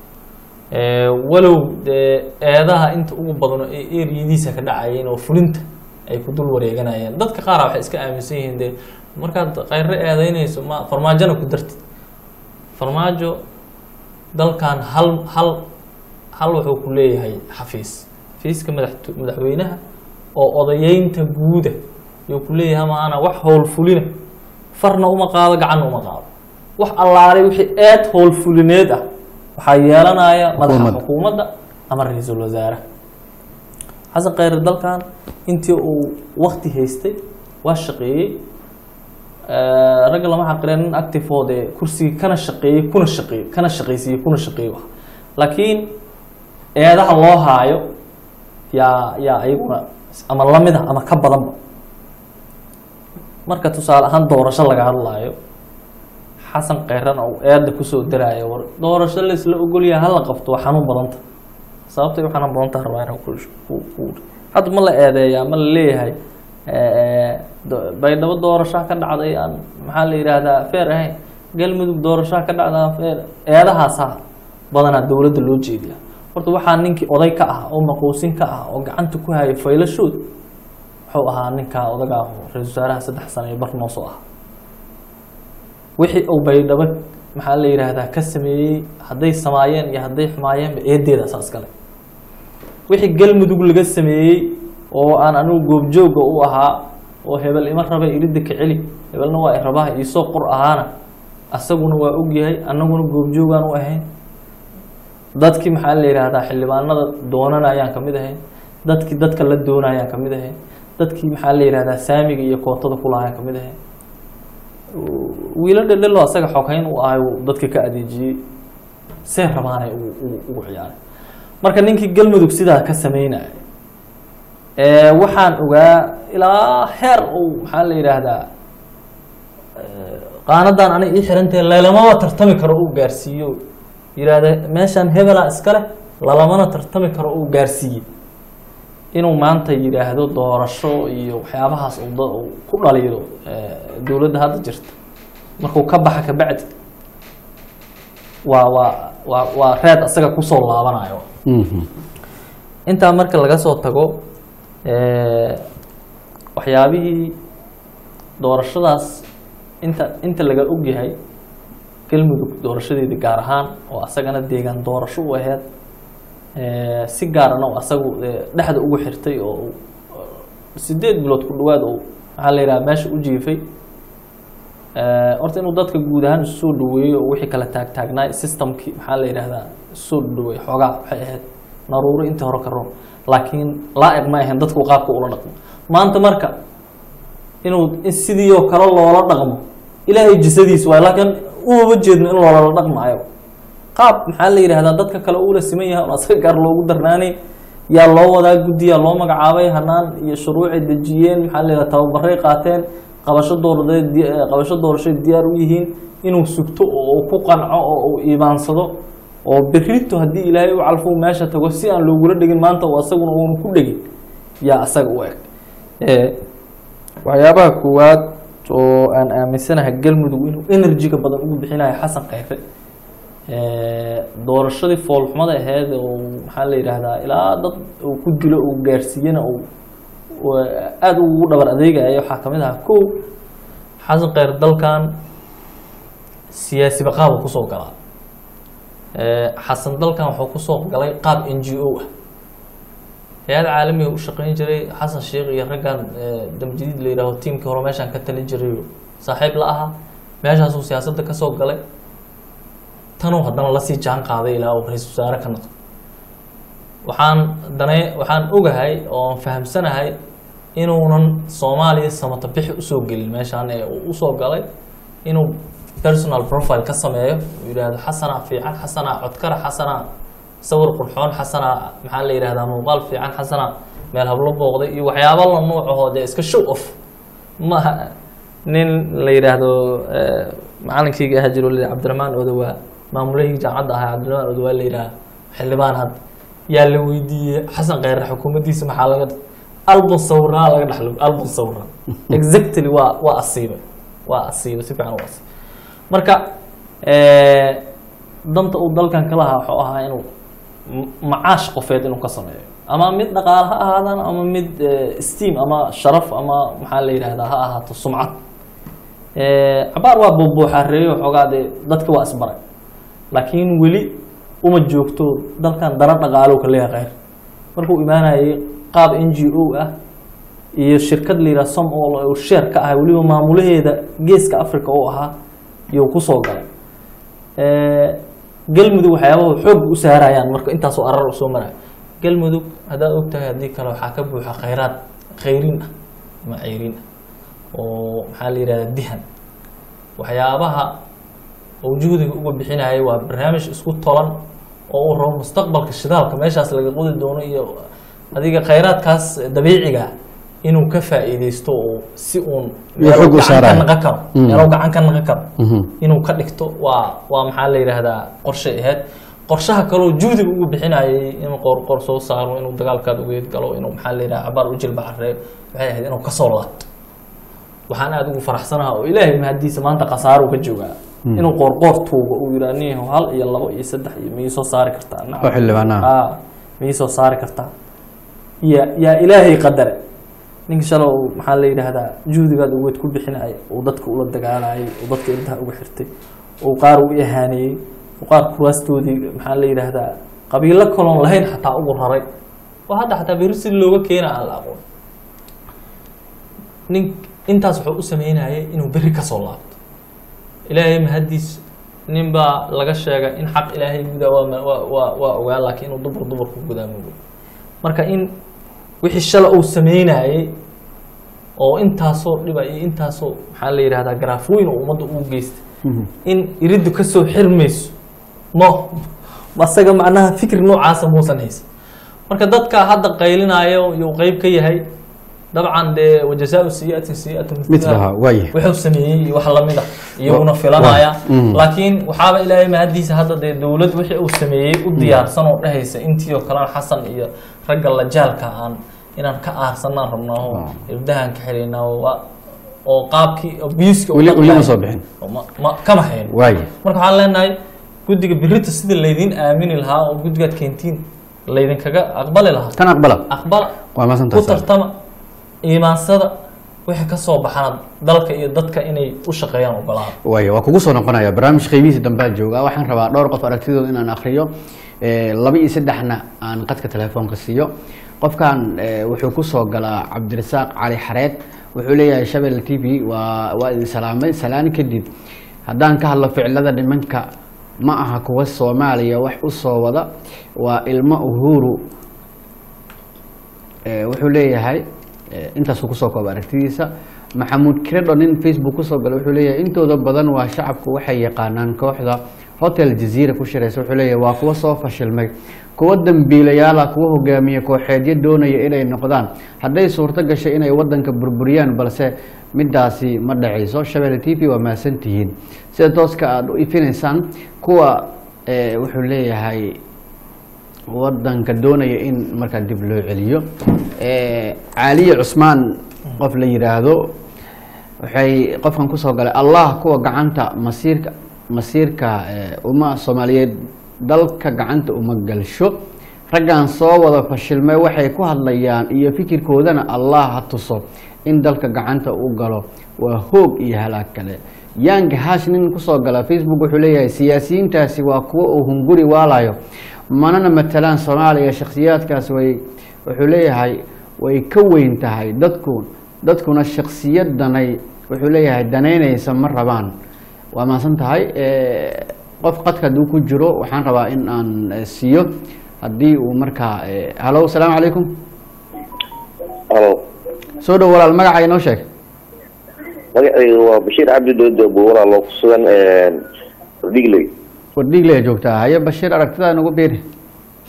Eh, walow dee eedaha inta ugu badano ee eriyadiisa ka dhacayeen oo fulinta ay ku dul wareeganayeen dadka qaara waxay iska aaminsan yihiin dee markaad qayre eedeynayso ma farmaajona ku dartid farmaajo dalkan hal hal hal wuxuu ku leeyahay xafiis xafiiska madax madaxweynaha oo odayeynta guuda yuu ku leeyahay maana wax howlfulina farna uma qaado gacanna uma qaado wax allaalay wixii eed howlfulineed ah waxaa yeelanaya madaxa Xukuumadda. xukuumadda ama ra-iisul wasaaraha xasan khayre dalkan intii uu wakti haystay waa shaqeeyey Eh, ragga lama xaqireen nin active oo dee kursigii kana shaqeeyey kuna shaqeeyey kana shaqeysiiyey kuna shaqeeyey wax laakiin eedaha loo haayo yaa yaa ayaguna ama lamid ah ama ka badanba marka tusaale ahaan doorasho laga hadlaayo xasan khayrana uu eeda kusoo daraayo war doorasho laisla ogolyahay hala qabto waa xanuun badanta sababtay u xanuun badanta rabaa inaan ku ku- ku- hadda ma la eedeeyaa ma la leeyahay eh, do- baydhabo doorashaa ka dhacday aan maxaa la yidhaahdaa feer ahayn galmudug doorashaa ka dhacda aan feer eedahaasaa badanaa dowladda loo jeediya horta waxaa ninkii oday ka ah oo maquusin ka ah oo gacanta ku haya faylashood wuxuu ahaa ninkaa odaga ah oo ra-iisul wasaaraha saddex sano iyo bar noosoo ah wixii uu baydhabo maxaa la yidhaahdaa ka sameeyey hadday samaayeen iyo hadday xumaayeenba eedeeda asaas kale wixii galmudug laga sameeyey oo aan anigu goobjooga u ahaa oo hebel ima raba iridda ka celi hebelna waa irabaha iisoo qor ahaana asaguna waa ogyahay annaguna goobjoogaan u ahayn dadkii maxaa la yidhaahdaa xildhibaanada doonanayaan kamid ahayn dadkii dadka la doonayaan kamid ahayn dadkii maxaa la yidhahdaa saamiga iyo kootada kulahayan kamid ahayn wiilo dhedhelo asaga xogeyn u ahay uu dadka ka adeejiyey see rabaanay ugu ugu- ugu ciyaaray marka ninkii galmudug sidaa ka sameynaya ee waxaan ogaa ilaa heer uu maxaa la yidhaahdaa qaanadan aniga ii xirantahe lalamaba tartami karo uu gaarsiiyo yidhaahda meeshaan hebela iskale lalamana tartami karo uu gaarsiiyey inuu maanta yidhaahdo doorasho iyo waxyaabahaas uu da- uu ku dhaliilo eh, dowladda hadda jirta markuu ka baxa kabacdi waa waa waa waa reed asaga kusoo laabanayo Mhm. intaa marka laga soo tago eh, waxyaabihii doorashadaas inta inta laga ogyahay galmudug doorashadeedii gaar ahaan oo asagana deegaan doorasho u aheyd eh, si gaarana oo asagu eh, dhexda ugu xirtay oo uu, eh, sideed bilood ku dhawaad oo maxaa la yidhaha meesha u jiifay Eh, horta inuu dadka guud ahaan isu soo dhaweeyo oo wixii kala taagtaagnaay systemkii maxaa la yidhaahdaa isu soo dhaweey xoogaa waxay ahayd naruuro intii hore ka roon laakiin laa-iq ma ahayn dadku qaabka ula dhaqmo maanta marka inuu in sidii oo kale loola dhaqmo ilaahay jisadiis waay laakiin umama jeedno in loola dhaqmaayo qaab maxaa la yidhahdaa dadka kale uula siman yahay on asaga gaar loogu darnaanay yaa loo wadaa guddiyaa loo magacaabay hanaan iyo shuruucay dejiyeen maxaa la yidhahdaa tababaray qaateen qabasho dooradeed di- eh, qabasho doorashay diyaar u yihiin inuu sugto oo uu ku qanco oo uu iimaansado oo berrito haddii ilaahay u calfo meesha tago si aan loogula dhegin maanta oo asaguna uunu ku dhegin yaa asaga u eg Eh, waxyaabaha koowaad oo aan aaminsanahay galmudug inuu enerjiga badan ugu bixinayo xasan khayre Eh, doorashadii foolxumada aheyd oo maxaa la yidhaahdaa ilaa dad uu ku dilo uu gaarsiiyena uu uu aada ugu dhabar adeegaya waxaa kamid ahaa kow xasan khayre dalkan siyaasi baqaaba kusoo galaa Eh, xasan dalkan wuxuu kusoo galay qaab n g o ah hay-ad caalamiga u shaqeyn jiray xasan sheekh iyo raggan eh, damjadiid la yidhaaho tiimkii hore meeshaan ka talin jiray saaxiib la ahaa meeshaasuu siyaasadda kasoo galay tanuu haddana lasii jaan qaaday ilaa uu ra-iisul wasaare ka noqdo waxaan dane waxaan ogahay oo aan fahamsanahay inuunan soomaaliya samata bixi usoo gelin meeshaan ee uu usoo galay inuu personal profile ka sameeyo uu yidhaahdo xasanaa fiican xasanaa codkara xasanaa sawir qurxoon xasana maxaa la yidhahdaa muuqaal fiican xasana meel hablo booqday iyo waxyaaba la nuucahoo dee iska show off maaha nin la yidhaahdo eh, macalinkayga ahaa jiro la cabdiraxmaan odowaa maamulahii jaamacadda ahaa cabdiraxmaan odowaa la yidhaha xildhibaan had yaa la weydiiyey xasan kheyre xukuumaddiisa maxaa laga album sawiraa laga dhaxlo album sawira exactly waa waa asiibay waa asiibay si fiican u asiibay marka eh, danta uu dalkan ka lahaa wuxuu ahaa inuu m- macaash qofeed inuu ka sameeyo ama mid dhaqaale ha ahaadaan ama mid eh, steam ama sharaf ama maxaa la yidhahdaa ha ahaato sumcad Eh, cabaar waa buubuuxareeyo xoogaa dee dadka waa isbaray laakiin weli uma joogto dalkan dara dhaqaalo ka leeyahay kheyr markuu imaanayay qaab n g o ah iyo shirkad la yidhaha som oo uu sheer ka ahay weliba maamulaheeda geeska africa uu ahaa iyuu kusoo galay Eh, galmudug waxyaabahu xoog u saarayaan marka intaasoo arar u soo maraya galmudug haddaad ogtahay haddii kale waxaa ka buuxa khayraad khayrin ah ama ceyrin ah oo maxaa la yidhahdaa dihan waxyaabaha uu juhdiga uga bixinayay waa barnaamij isku tolan oo uu rabo mustaqbalka shidaalka meeshaas laga qodi doono iyo adiga khayraadkaas dabiiciga inuu ka faa'iideysto oo si uun Iyo xoog u gacan ka saaraya. naqan karo Mm. meelo gacan ka naqan karo Mhm. inuu ka dhigto waa waa maxaa la yidhaahdaa qorshe aheyd qorshaha kaloo juhdiga ugu bixinayay inuu qorqor soo saaro inuu dagaalkaad ugeed galo inuu maxaa la yidhaha cabaar u jilbacareeyo waxay ahayd inuu kasoo laabto waxaan aada ugu faraxsanaha oo ilaahay mahadiisa maanta khasaaro ka joogaa inuu qoorqoor tuugo uu yidhaha nin hal iyo labo iyo saddex iyo miyay soo saari kartaa nacam. oo xildhibaanaha aa miyay soo saari kartaa ya yaa ilaahay qadare ninka shalay uu maxaa la yidhaahdaa juhdigaad ugeed ku bixinaya uu dadka ula dagaalayay uu dadka intaha uga xirtay uu qaar u ihaaneeyey uu qaar kuraastoodii maxaa la yidhaahdaa qabiilo kaloon lahayn xataa ugu raray oo hadda xataa beri si looga keena aan la aqoon nin intaas wuxuu u sameynayay inuu beri kasoo laabto ilaahay mahadiis nin baa laga sheegay in xaq ilaahay gudaa waa ma- waa waa waa ogaa laakiin inuu dumar dumar ku gudaa moogo marka in wixii shala uu sameynayay oo intaasoo dhiba iyo intaasoo maxaa la yidhahdaa garaafooyin oo ummadda ugu geystay in iriddu kasoo xirmayso mo asaga macnaha fikir noocaasa muusan haysan marka dadka hadda qaylinaayo iyuu qeyb ka yahay dabcan dee wajazaau sayiatin sayiatu midlaha waaya wuxuu sameeyey iyo wax lamid a iyaguna filanaya Mm. laakiin waxaaba ilaahay mahadiisa hadda dee dowlad wixii uu sameeyey u diyaarsan oo dhehaysa intii oo kalena xasan iyo ragga lajaalka aan inaan ka aarsanaan rabnaaho Ah. irdahan ka xelaynaa waa- oo qaabkii abuska weli weli ma soo bixin ma kama hayn waaya marka waxaan leenahay guddiga birita sida laydin aamini lahaa oo guddigaad keentiin laydinkaga aqbali lahaa tan aqbala aqbala waa ku maasantaas tartama iimaansada wixii ka soo baxana dalka iyo dadka inay u shaqeeyaan ogolaada waaya waa kugu soo noqonaya barnaamij qiimihiisa dambaa jooga waxaan rabaa dhowr qof aragtidooda inaan akriyo Eh, laba iyo saddexna aan qadka telefoonka siiyo qofkan eh, wuxuu kusoo galaa cabdirasaaq cali xareed wuxuu leeyahay shabel t v waa waa idin salaamay salaan kadib haddaan ka hadlo ficilada nimanka ma aha kuwa soomaaliya wax u soo wada waa ilmo uhuru Eh, wuxuu leeyahay eh, intaasuu kusoo kooba aragtidiisa maxamuud kiredho nin facebook kusoo galay wuxuu leeyahay intooda badan waa shacabku waxay yaqaanaan kooxda hotel jaziira ku shiraysa wuxuu leeyahay waa kuwa soo fashilmay kuwa dambiilayaala kuwa hogaamiye kooxeedyo doonaya inay noqdaan hadday suurto gashay inay wadanka burburiyaan balse midaasi ma dhacayso shabelle t v waa mahadsantihiin sida tooska aada u ifinaysaan kuwa eh, wuxuu leeyahay wadanka doonaya in markaa dib loo celiyo Eh, caaliye cusmaan qof la yidhaahdo waxay qofkan kusoo galay allah kuwa gacanta masiirka masiirka eh, umma soomaaliyeed dalka gacanta uma galsho raggan soo wada fashilmay waxay ku hadlayaan iyo fikirkoodana allah ha tuso in dalka gacanta u galo waa hoog iyo halaag kale yang hash nin kusoo gala facebook wuxuu leeyahay siyaasiyiintaasi waa kuwo uu hunguri waalayo manana matalaan soomaaliya shakhsiyaadkaas way wuxuu leeyahay way ka weyn tahay dadku dadkuna shakhsiyadanay wuxuu leeyahay danaynaysa ma rabaan waa mahadsan tahay Eh, qof qadka hadduu ku jiro waxaan rabaa in aan eh, siiyo haddii uu markaa eh, halo asalaamu calaykum halo soo dhow walaal magaca inoo sheeg magacayga waa bashiir cabdi doodo buuraa loo kusugan digley wardhiigley joogtaa haye bashiir aragtidaa nagu biiri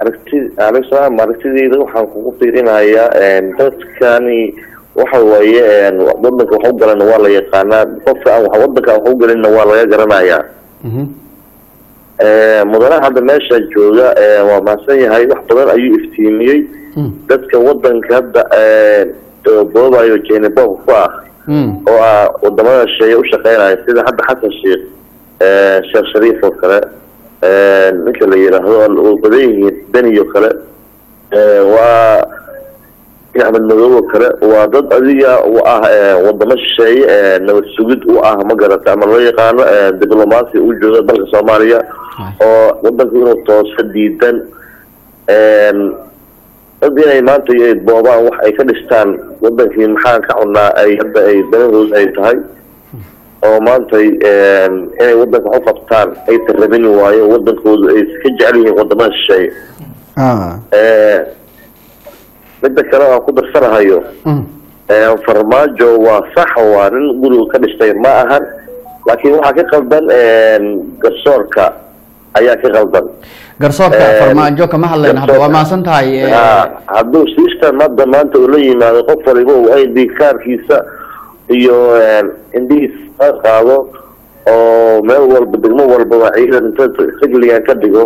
aragti alisalaam aragtideyda waxaan kugu fiirinayaa dadkani waxa waaye wadanka wax u galana waa la yaqaanaa qofka aan wax wadanka aan wax u galinna waa laga garanayaa Mhm. mudanaha hadda meesha jooga waa mahadsan yahay wax badan ayuu iftiimiyey Mm. dadka wadanka hadda boobayo jenebob ku ah Mm. oo ah wadamada shisheeye u shaqeynaya sida hadda xasan sheekh sheekh shariif oo kale ninka la yidhaahdo oo badan yihiin deni oo kale waa axmed madoob oo kale waa dad adiga u ah wadamo shisheeye nabad sugid u ah ma garata ama loo yaqaano diblomaasi u jooga dalka soomaaliya oo wadanku inuu tooso diidan dad inay maanta ay boobaan wax ay ka dhistaan wadankii maxaan ka cunaa ay hadda ay danahood ay tahay oo maanta inay wadanka wax u qabtaan ay tarabini waayo wadankoodu ay ka jecel yihiin wadamada shisheeye Ah. midda kale aan ku darsanahayo Mm. farmaajo waa sax waa nin guriga ka dhistay ma ahan laakiin waxaa ka qaldan garsoorka ayaa ka qaldan garsoorka Eh, farmaajo kama hadlayno hadda waa mahadsan tahay eh, Ha, hadduu system hadda maanta uu la yimaado qof waliba uu id kaarkiisa iyo indhihiisa ka qaado oo meel walba degmo walbaba ciidan inta rigligan ka dhigo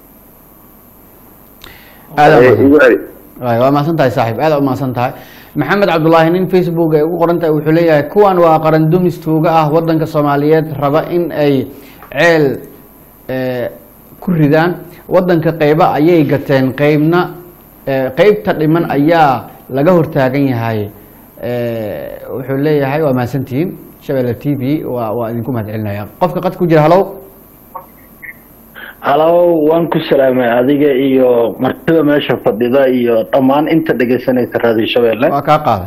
aad eh, u mahadsan igu celi Waay, waa mahadsan tahay saaxiib aad u mahadsan tahay maxamed cabdulaahi nin facebook ay ugu qoran tahay wuxuu leeyahay kuwan waa qaran dumis tuuga ah wadanka soomaaliyeed raba in ay ceel eh, ku ridaan wadanka qeyba ayay gateen qeybna eh, qeybta dhiman ayaa laga hortaagan yahay Eh, wuxuu leeyahay waa mahadsantihiin shabeelle t v waa waa idinku mahad celinaya qofka qad ku jira halow halow waan ku salaamay adiga iyo martida meesha fadhida iyo dhammaan inta dhegaysanaysa raadiyo shabeelle waa kaa qaaday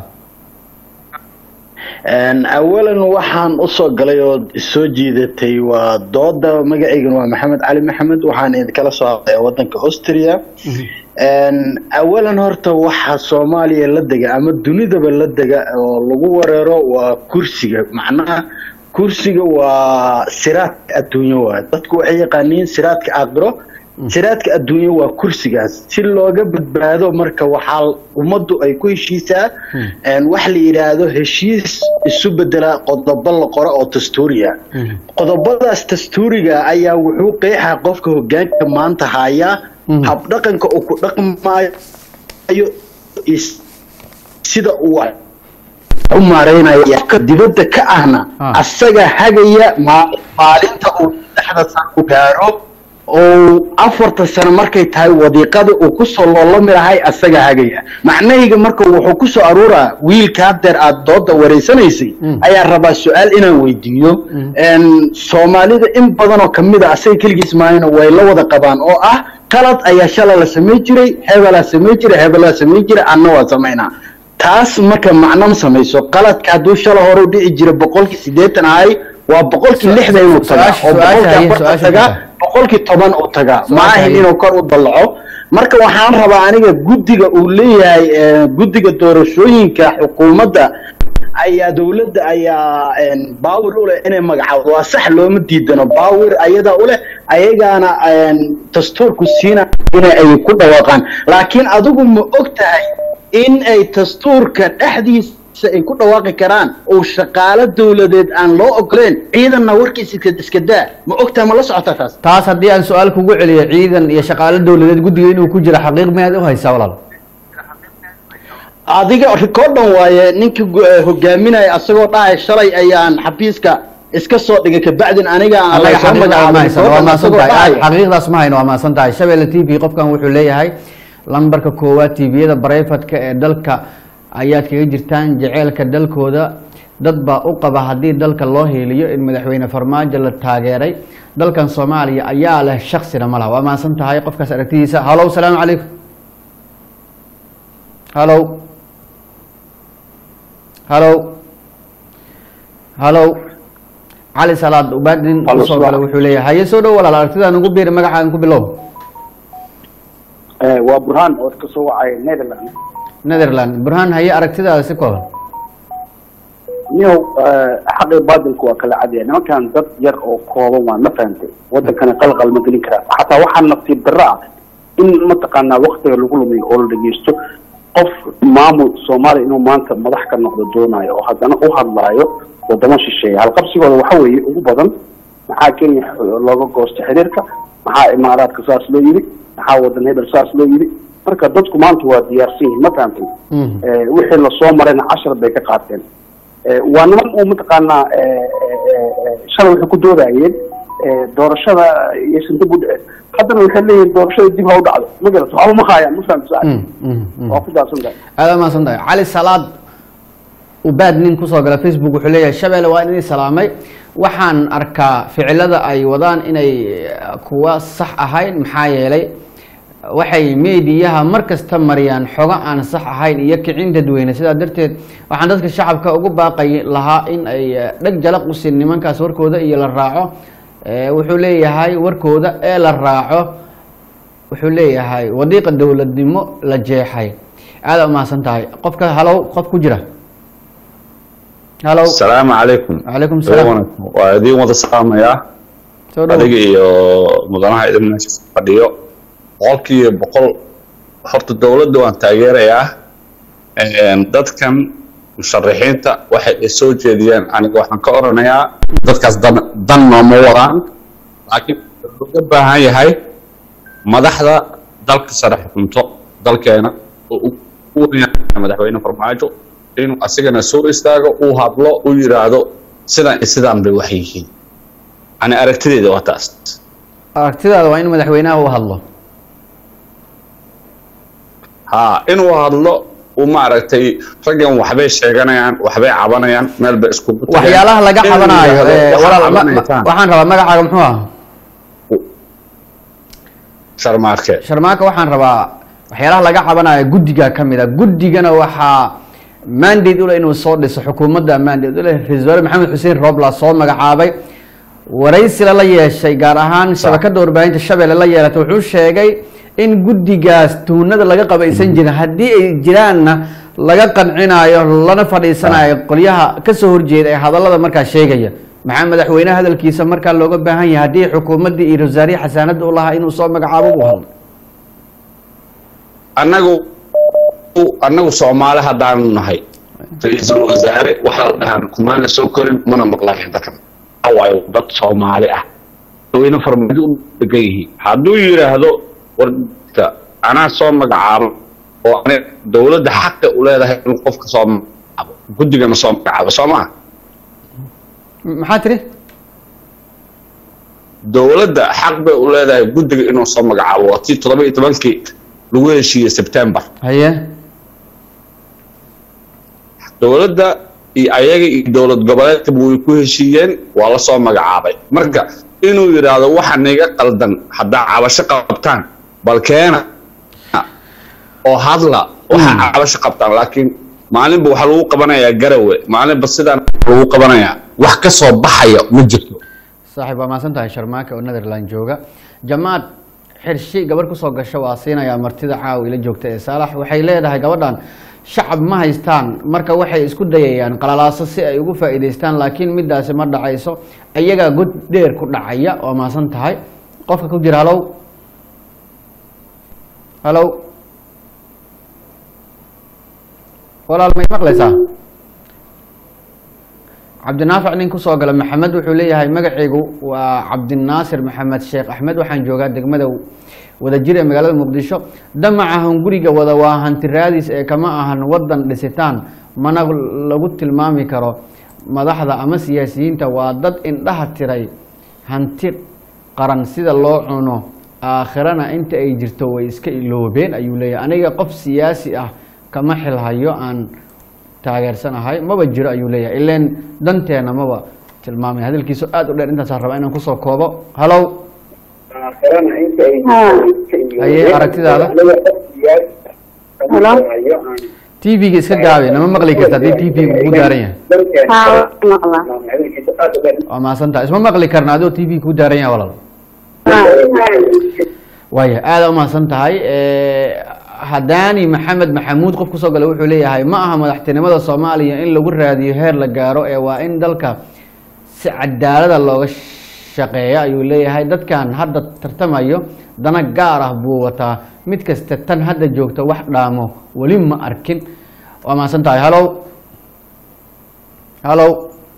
Een, awalan waxaan usoo galay oo soo jiidatay waa dooda magacaygan waa maxamed cali maxamed waxaan idinkala soo hadlaya wadanka austria Een, awalan horta waxa soomaaliya la dega ama dunidaba la dega oo lagu wereero waa kursiga macnaha kursiga waa siraadka adduunyo waay dadku waxay yaqaaniin siraadka aakhiro siraadka adduunyo waa kursigaas si looga badbaado marka waxaa ummaddu ay ku heshiisaa een, wax la yidhaahdo heshiis isu bedela qodobo la qoro oo dastuuriya qodobadaas dastuuriga ayaa wuxuu qeexaa qofka hogaanka maanta haya Mhm. habdhaqanka uu ku dhaqmaayo is- sida uu u maareynayo qofka dibadda ka ahna Ah. asaga hagaya ma- maalinta uu saddexda sano u gaaro oo afarta sano markay tahay wadiiqada uu kusoo loolami lahay asaga hagaya macnahayga marka wuxuu kusoo aruuraa wiilka haddeer aad dooda wareysanaysay Mm. ayaa rabaa su-aal inaan weydiiyo Mm. Een, soomaalida in badan oo kamid a asaga keligiis maahayna way la wada qabaan oo ah qalad ayaa shala la samay jiray hebelaa samay jiray hebelaa samay jiray anna waa samaynaa taas marka macno ma samayso qaladka hadduu shala hore u dhici jira boqolkii siddeetan ahay waa boqolkii lixdan inuu tagaa su-aasha- oo su-aasha boqolkii haye, afartan su-aasha tagaa haye. boqolkii toban uu tagaa ma Su-aasha ahin haye. inuu kor u dallaco marka waxaan rabaa aniga guddiga uu leeyahay eh, guddiga doorashooyinka xukuumadda ayaa dowladda ayaa een, baawir u leh inay magacaawdo waa sax looma diidano baawir ayadaa u leh ayagaana een, dastuurku siina ina ay ku dhawaaqaan laakiin adigu ma og tahay in ay dastuurka dhexdiisa ay ku dhawaaqi karaan oo shaqaalo dowladeed aan loo ogoleen ciidanna warkiisa iska- iska daa ma og tahay ma la socotaa taas taas haddii aan su-aal kugu celiyo ciidan iyo shaqaalo dowladeed guddiga inuu ku jiro xaqiiq miyaad u haysaa walaal adiga rikoodhan waaye ninka gu- eh, hogaaminaya asagoo dhahay shalay ayaan xafiiska iska soo dhigay kabacdin aniga aan Allaga lasoo xaqiiqda ma magacaabin haysan waa rikoodhan mahadsan asagoo tahay dhahaya xaqiiqdaas ma hayno waa mahadsan tahay shabeelle t v qofkan wuxuu leeyahay lambarka koowaad tviyada barayfadka ee dalka ayaad kaga jirtaan jaceylka dalkooda dad baa u qaba haddii dalka loo hiiliyo in madaxweyne farmaajo la taageeray dalkan soomaaliya ayaa leh shaksina ma laha waa mahadsan tahay qofkaas aragtidiisa halow salaamu calaykum halow halow halow cali salaad ubaadin Halo, usoo gala salaam. wuxuu leeyahay haye soo dhow walaal aragtidaan ugu biiri magacaan ku bilow Eh, waa burhaan oo ka soo wacay netherland netherland burhaan haye aragtidaada si kooban niyow eh, xaqii baadilku waa kala cadya nimankan dad yar oo kooban waa ma fahantay wadankana qalqal ma gelin karaa xataa waxaa nasiib darro ah in mataqaanaa waktiga lagu lumiyo oo la dhegeysto qof maamul soomaaliya inuu maanta madax ka noqdo doonayo oo haddana u hadlaayo wadamo shisheeya halqabsigooda waxa weeye ugu badan maxaa kenya looga goosta xiriirka maxaa imaaraadka saas loo yidhi maxaa wadan hebel saas loo yidhi marka dadku maanta waa diyaarsan yihin ma fahamtay Mhm. Eh, wixii lasoo marayna cashar bay ka qaateen Eh, waa niman uu mataqaanaa eh, eh, eh, shalay waxay ku doodayeen eh, doorashada iyo sindib u dhice haddana waxay leeyihin doorashada dib ha u dhacdo ma garato waxba ma haayaan ma fahamta Mhm, mhm, mhm. waa ku daadsan tahay aada umahadsan tahay cali salaad ubaad nin kusoo gala facebook wuxuu leeyahay shabeelle waa inay salaamay waxaan arkaa ficilada ay wadaan inay eh, kuwa sax ahayn maxaa yeelay waxay meediyaha mar kasta mariyaan xogo aan sax ahayn iyo kicin dadweyne sidaa darteed waxaan dadka shacabka ugu baaqay lahaa in ay eh, dheg jalaq u siin nimankaas warkooda iyo la raaco Eh, wuxuu leeyahay warkooda ee la raaco wuxuu leeyahay wadiiqa dowladnimo la jeexay aada umahadsan tahay qofka halow qof ku jira halow السلام عليكم وعليكم السلام. waa idin wada salaamayaa soo dhow adiga iyo mudanaha idin meesha fadhiyo boqolkiiba boqol horta dowladda waan taageerayaa Een, dadkan musharixiinta waxay ay soo jeediyeen aniga waxaan ka oranayaa dadkaas dan dan nooma wadaan laakiin wuxuu looga baahan yahay madaxda dalka sare xukunto dalkeena oo u u wanaagsan madaxweyne farmaajo inuu asigana soo istaago uu hadlo uu yidhaahdo sidan iyo sidaan bay wax yihiin ani aragtideeda waa taas aragtidaada waa in madaxweynaha u hadlo ha inuu hadlo uu maaragtay raggan waxbay sheeganayaan waxbay cabanayaan meel bay iskugu tageen. waxyaalaha laga Inuu cabanaayo yidhaahdo, eh, "Waxaad walaal ma- ma- cabanaysaan." waxaan rabaa magacaaga muxuu ah sharmaarke sharmaaka waxaan rabaa waxyaalaha laga cabanayo guddiga ka mid a guddigana waxaa mandate ule inuu soo dhiso xukuumadda mandate ule ra-iisul wasaare maxamed xuseen roobla soo magacaabay waraysila la yeeshay gaar ahaan shabakada warbaahinta shabeelle la yeelatay wuxuu sheegay in guddigaas tuunada laga qabaysan jirin haddii ay jiraanna laga qancinayo lana fadhiisanayo qolyaha kasoo horjeeda ee hadallada markaa sheegaya maxaa madaxweyneha hadalkiisa markaa looga baahan yahay haddii xukuumaddii iyo wasaarihii xasaanada u lahaa inuu soo magacaabo u hadlo annagu annagu soomaali haddaanu nahay ra-iisul wasaare waxaa la dhahaan kumaana soo korin mana maqlayan dadkan waayo dad soomaali ah wayna farmaajo u degan yihiin hadduu yidhaahdo warta anaa soo magacaabo oo ani dowladda xaqa u leedahay inuu qofka soo magacaabo guddigana soo magacaabo soo maa maxaa tiri dowladda xaq bay u leedahay guddiga inuu soo magacaabo waa tii toddoba iyo tobankii lagu heshiiyey sebtembar haye dowladda iyo ayaga iyo dowlad goboleedkaba way ku heshiiyeen waa la soo magacaabay marka inuu yidhaahdo waxa niga qaldan haddaa cabasho qabtaan bal keena oo hadla waxa cabasho qabtaan laakiin maalinba waxaa lagu qabanayaa garawe maalinba sidaan lagu qabanayaa wax ka soo baxaya ma jirto saaxiib waa mahadsan tahay sharmaake oo netherland jooga jamaad xirshi gabarh kusoo gasha waa siinayaa martida caawa ila joogta ee saalax waxay leedahay gabadhan shacab ma haystaan marka waxay isku dayayaan qalalaaso si ay ugu faa'iidaystaan laakiin midaasi ma dhacayso iyagaa god dheer ku dhacaya waa mahadsan tahay qofka ku jira halow halow walaal may maqlaysaa cabdinaafic nin kusoo gala maxamed wuxuu leeyahay magacaygu waa cabdinaasir maxamed sheekh axmed waxaan joogaa degmada wadajir ee magaalada muqdisho damaca hunguriga wada waa hanti raadis ee kama ahan wadan dhisitaan mana lagu tilmaami karo madaxda ama siyaasiyiinta waa dad indhaha tiray hanti qaran sida loo cuno aakhirana inta ay jirto way iska iloobeen ayuu leeyahay aniga qof siyaasi ah kama xilhayo aan taageersanahay maba jiro ayuu leeyahay ileen danteena maba tilmaamay hadalkiisu aad u dheer intaasaan rabaa inaan kusoo koobo halow haye aragtidaada Hello? t v-ga iska gaabi nama maqli karta haddii t v-ga kugu daaran yahay haa maqla waa mahadsan tahay isma maqli karna adoo t v kugu daaran yahay walaal waaya aada umahadsan tahay hadaani maxamed maxamuud qof kusoo gala wuxuu leeyahay ma aha madaxtinimada soomaaliya in lagu raadiyo heer la gaaro ee waa in dalka si cadaalada looga shaqeeya ayuu leeyahay dadkan hadda tartamayo dana gaar ah buu wataa mid kasta tan hadda joogta wax dhaamo weli ma arkin waa mahadsan tahay halow halow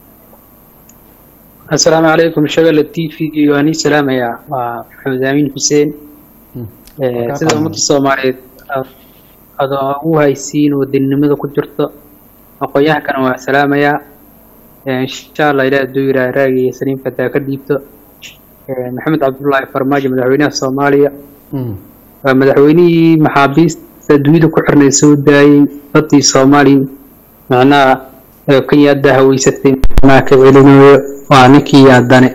asalaamu calaykum shagala t v waan ii salaamayaa waa maxamed aamin xuseen Eh, sida ummadda soomaaliyeed aad- aad ugu haysiin wadaninimada ku jirto aqoon-yahankana waa salaamayaa Eh, insha allah ilaah hadduu yidhaah raagiyo saliimka hadaa ka dhiibto Eh, maxamed cabdullaahi farmaajo madaxweynaha soomaaliya Mm. waa madaxweynihii maxaabiista adduunyada ku xirnay soo daayey badii soomaaliya macnaha ee kenya hadda haweysatay macnaha ka celinayo waa ninkii haddane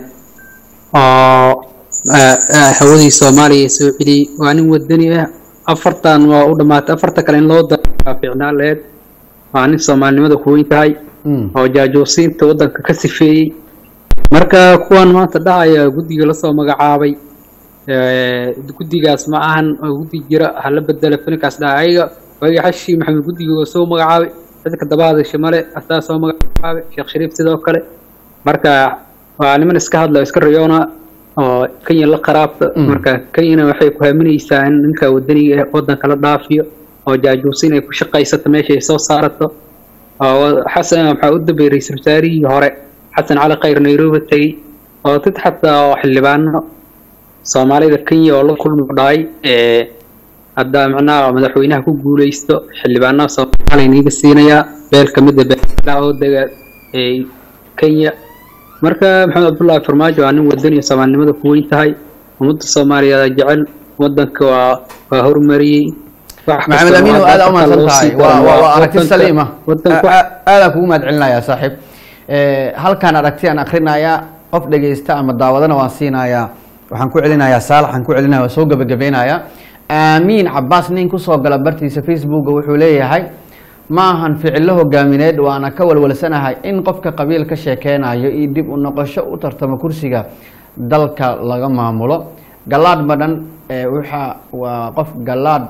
oo ah, ah, hawadii soomaaliya soo celiyey waa nin wadani ah afartan waa u dhamaatay afarta kale in loo daro waa fiicnaan laheyd waa nin soomaalinimada ku weyn tahay Mm. oo jaajuusiinta waddanka ka sifeeyey marka kuwan maanta dhahaya guddiga lasoo magacaabay eh, guddigaas ma ahan oo guddi jira hala bedelo filinkaas dhaha ayaga waagi xashi maxamed guddiga oo soo magacaabay dadka daba hadasha male asaa soo magacaabay sheekh shariif sidoo kale marka waa niman iska hadla oo iska rayoona oo kenya la qaraabta Mm. marka kenyana waxay ku haaminaysaa in ninka wadaniga ah waddanka la dhaafiyo oo jaajuusin ay ku shaqaysato meesha ay soo saarato oo xasan waxaa u dambeeyey ra-iisul wasaarihii hore xasan cali khayr nairobi tegey oo dad xataa oo xildhibaano soomaalida kenya oo la kulmi dhahay ee hadda macnaha madaxweynaha ku guuleysto xildhibaanaha soomaaliya niiga siinayaa beel ka mid a beelaha oo dega ee kenya marka maxamed cabdullaahi farmaajo waa nin wadani iyo soomaalinimada ku weyn tahay ummadda soomaaliyeed jecel wadanka waa waa horumariyey wax maxamed kasta amiin oo aad hadda u mahadsan loo tahay sii waa daro waa- waa waa aragti wadanka- saliima wadanka wax- aadaan kugu mahad celinayaa saaxiib Eh, halkaan aragti aan akrinayaa qof dhegeysta ama daawadana waan siinayaa waxaan ku celinayaa saalax aan ku celinaya waa soo gebagabeynayaa aamiin cabaas nin kusoo gala bartiisa facebooka wuxuu leeyahay ma ahan ficilo hogaamineed waana ka walwalsanahay in qofka qabiil ka sheekeynayo iyo dib u noqosho u tartamo kursiga dalka laga maamulo galaadh badhan eh, waxa waa qof galaadh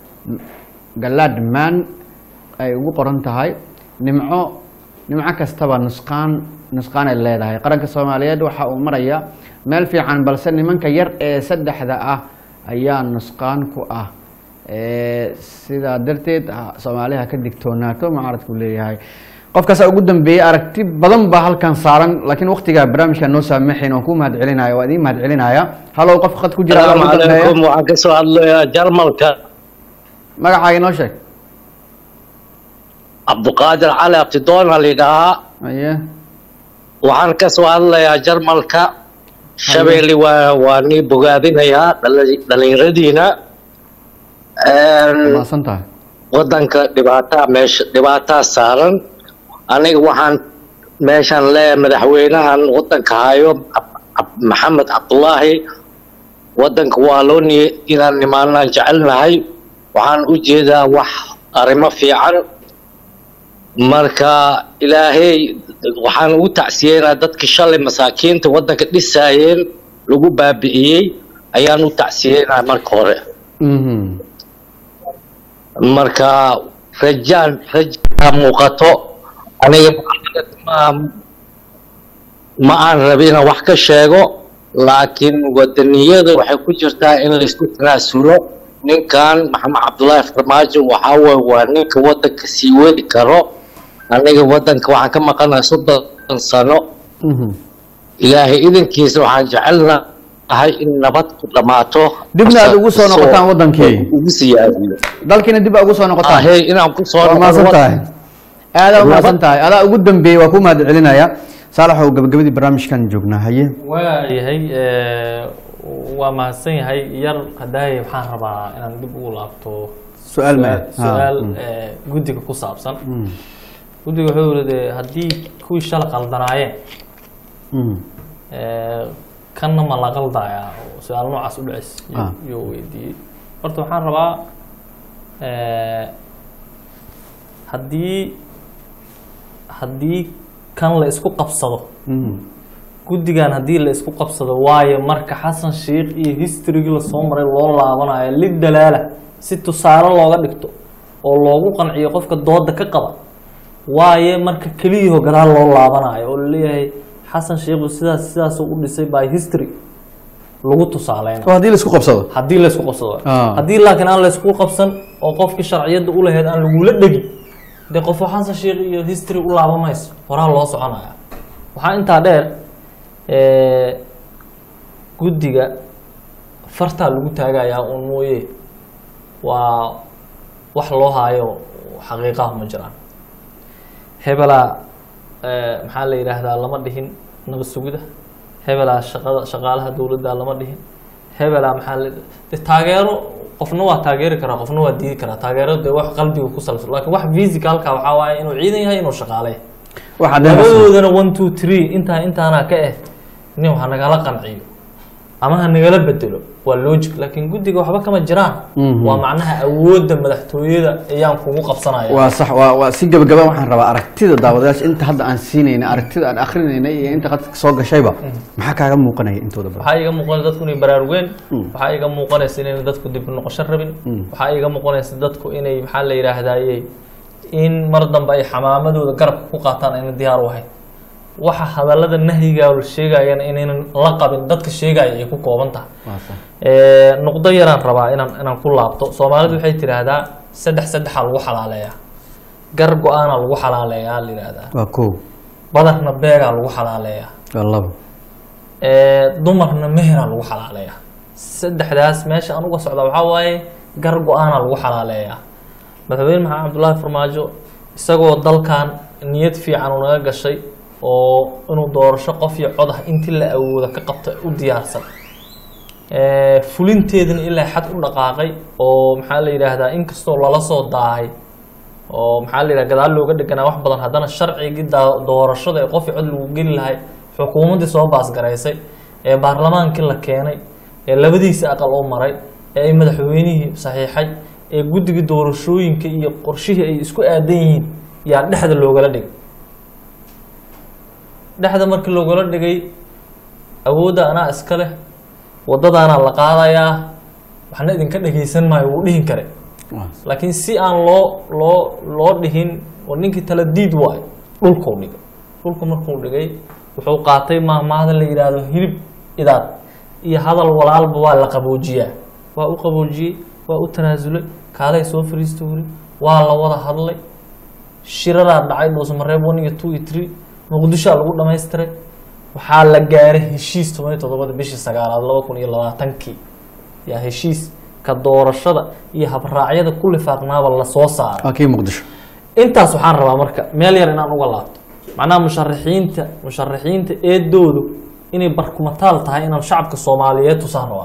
galaad maan ay ugu qoran tahay nimco nimco kastaba nusqaan nusqaan ay leedahay qaranka soomaaliyeed waxa uu maraya meel fiican balse nimanka yar ee saddexda ah ayaa nusqaan ku ah Eh, sidaa darteed ha- soomaaliha ka digtoonaato mucaaradku leeyahay qofkaasa ugu dambeeyey aragti badan baa halkan saaran laakiin waqtigaa barnaamijka noo saamaxayn waan ku mahad celinaya waa idiin mahad celinaya halow qof khad ku jira adaa السلام ugu dambeeya عليكم waxaan ka soo hadlayaa jarmalka magacaaga inoo sheeg cabduqaadir cali abtidoon la yidhaahaa aye waxaan ka soo hadlayaa jarmalka shabeelle waa waa nii bogaadinayaa dhali- dhallinyaradiina Een, maasan tahay wadanka dhibaataa meesha dhibaataa saaran aniga waxaan meeshaan leeyahay madaxweynahan wadanka hayo Ab- Ab- maxamed cabdulaahi wadanka waa loo niyey inaan nimaanaan jecelnahay waxaan u jeedaa wax arrimo fiican marka ilaahay waxaan ugu tacsiyeynaa dadkii shalay masaakiinta wadanka dhisaayeen lagu baabi'iyey ayaan u tacsiyeynaa marka hore Mhm. marka rajaan rajaa muuqato aniga ma ma aan rabi inaan wax ka sheego laakiin wadaniyada waxay ku jirtaa in laysku tanaasulo ninkan maxamed cabdullaahi farmaajo waxaa waye waa ninka wadanka sii wadi karo aniga wadanka waxaan ka maqanahay soddon sano Mhm. ilaahay idankiisa waxaan jecelnahay in nabad ku dhammaato dibna aad ugu soo noqotaan wadankii ugu siyaadiyo dalkiina dib aa ugu soo noqotaan ahey inaan ku soo waa noqdo maasan wad- tahay aadaa umaasan tahay adaa ugu dambeeyey waa ku mahad celinaya saalaxow gabagabadii barnaamijkan joognaa haye waayahay eh, waa mahadsan yahay yar hadaaye waxaan rabaa inaan dib ugu laabto Su-aal ma- su-aal ah, mm. eh, guddiga ku saabsan guddiga wuxuu yidhi dee haddii kuwii shala qaldanaayeen Mhm. eh, kanna ma la qaldayaa oo su-aal noocaas u dhacis Ah. yuu weydiiyey horta waxaan rabaa eh, haddii haddii kan la isku qabsado Mhm. guddigan haddii la isku qabsado waayo marka xasan sheikh iyo historygii lasoo maray loo laabanayo lid dalaala si tusaale looga dhigto oo loogu qanciyo qofka dooda ka qaba waaye marka keliyaho gadaal loo laabanayo oo laleeyahay xasan sheikhu sidaas sidaasuu u dhisay by history lagu tusaaleyna oo haddii la isku qabsado haddii laysku qabsado Ah. haddii laakiin aan laysku qabsan oo qofkii sharciyadda u lahayd aan lagula dhegin dee qofo xasan sheikh iyo history u laaba mayso horaa loo soconaya waxaa intaa dheer eh, guddiga fartaa lagu taagayaa uun mooye waa wax loo haayo xaqiiqaha ma jiraan hebelaa eh, maxaa la yidhaahdaa lama dhihin nabad sugida hebelaa shaqada shaqaalaha dowladda lama dhihin hebelaa maxaa la de taageero qofna waa taageeri karaa qofna waa diidi karaa taageero dee wax qalbiga ku salabsan laakiin wax physicalka waxaa waaye inuu ciidan yahay inuu shaqaale yahay waxaa dee labadoodana one two three intaa intaana ka eh nin ha nagala qanciyo ama ha nagala bedelo waa logic laakiin guddiga waxba kama jiraan Mhm. waa macnaha awoodda madaxtooyada ayaan kugu qabsanaya waa sax waa waa si gabagaba waxaan rabaa aragtida daawadayaasha inta hadda aan siinayna aragtida aan akrinayna iyo inta qadka soo gashayba maxaa kaaga muuqanaya intooda badan waxaa iga muuqanaysa dadku inay baraarugeen Mm. waxaa iga muuqanaysa inayna dadku dib u noqosho rabin Mm. waxaa iga muuqanaysa dadku inay maxaa la yidhaahdaye in mar dambe ay xamaamadooda garabka ku qaataan ayna diyaar u ahayn waxa hadallada nahyiga la sheegayana inaynan la qabin dadka sheegaya ay ku kooban tahay waa sax Eh, nuqdo yaraan rabaa inaan inaan ku laabto soomaalidu waxay tidhaahdaa saddex saddexaa lagu xalaaleeyaa gar go-aanaa lagu xalaaleeyaa la yidhaahdaa waa kow badarna beegaa lagu xalaaleeyaa waa labo Eh, dumarna meheraa lagu xalaaleeyaa saddexdaas meesha aan uga socda waxaa waaye gar go-aanaa lagu xalaaleeyaa madaxweyne maxamed cabdullaahi farmaajo isagoo dalkan niyad fiican unaga gashay oo inuu doorasho qof iyo cod ah intii la awooda ka qabta u diyaarsan Eh, fulinteedana ilaa xad u dhaqaaqay oo maxaa la yidhaahdaa inkastoo lala soo daahay oo maxaa la yidhaha gadaal looga dheganaa wax badan haddana sharcigii daa- doorashada ee qof iyo cod lagu geli lahay xukuumaddii soo baasgaraysay ee baarlamaankii la keenay ee labadiisa aqal oo maray ee ay madaxweynihii saxiixay ee guddigii doorashooyinka iyo qorshihii ay isku aadan yihiin yaa dhexda loogala dhigay dhexda markii loogala dhigay awoodda anaa iska leh waddadaanaa la qaadayaa waxna idinka dhegaysan maayo wuu dhihin kare waa laakiin si aan loo loo loo dhihin oo ninkii tala diid waayo dhulkuu dhigay dhulku markuu dhigay wuxuu qaatay maahmaahda la yidhaahdo hilib idaad iyo hadal walaalba waa la qaboojiyaa waa u qaboojiyey waa u tanaasulay kaalay soo fariista wuri waa la wada hadlay shiraraa dhacay dhuusamareeb one iyo two iyo three muqdishoa lagu dhamaystiray waxaa la gaaray heshiis toban iyo toddobada bishii sagaalaad laba kun iyo labaatankii yaa heshiis ka doorashada iyo habraacyada ku lifaaqnaaba lasoo saaray waa kii muqdisho intaas waxaan rabaa marka meel yar inaan uga laabto macnaha musharaxiinta musharaxiinta eedoodu inay barkumataal tahay inaan shacabka soomaaliyeed tusaan rabaa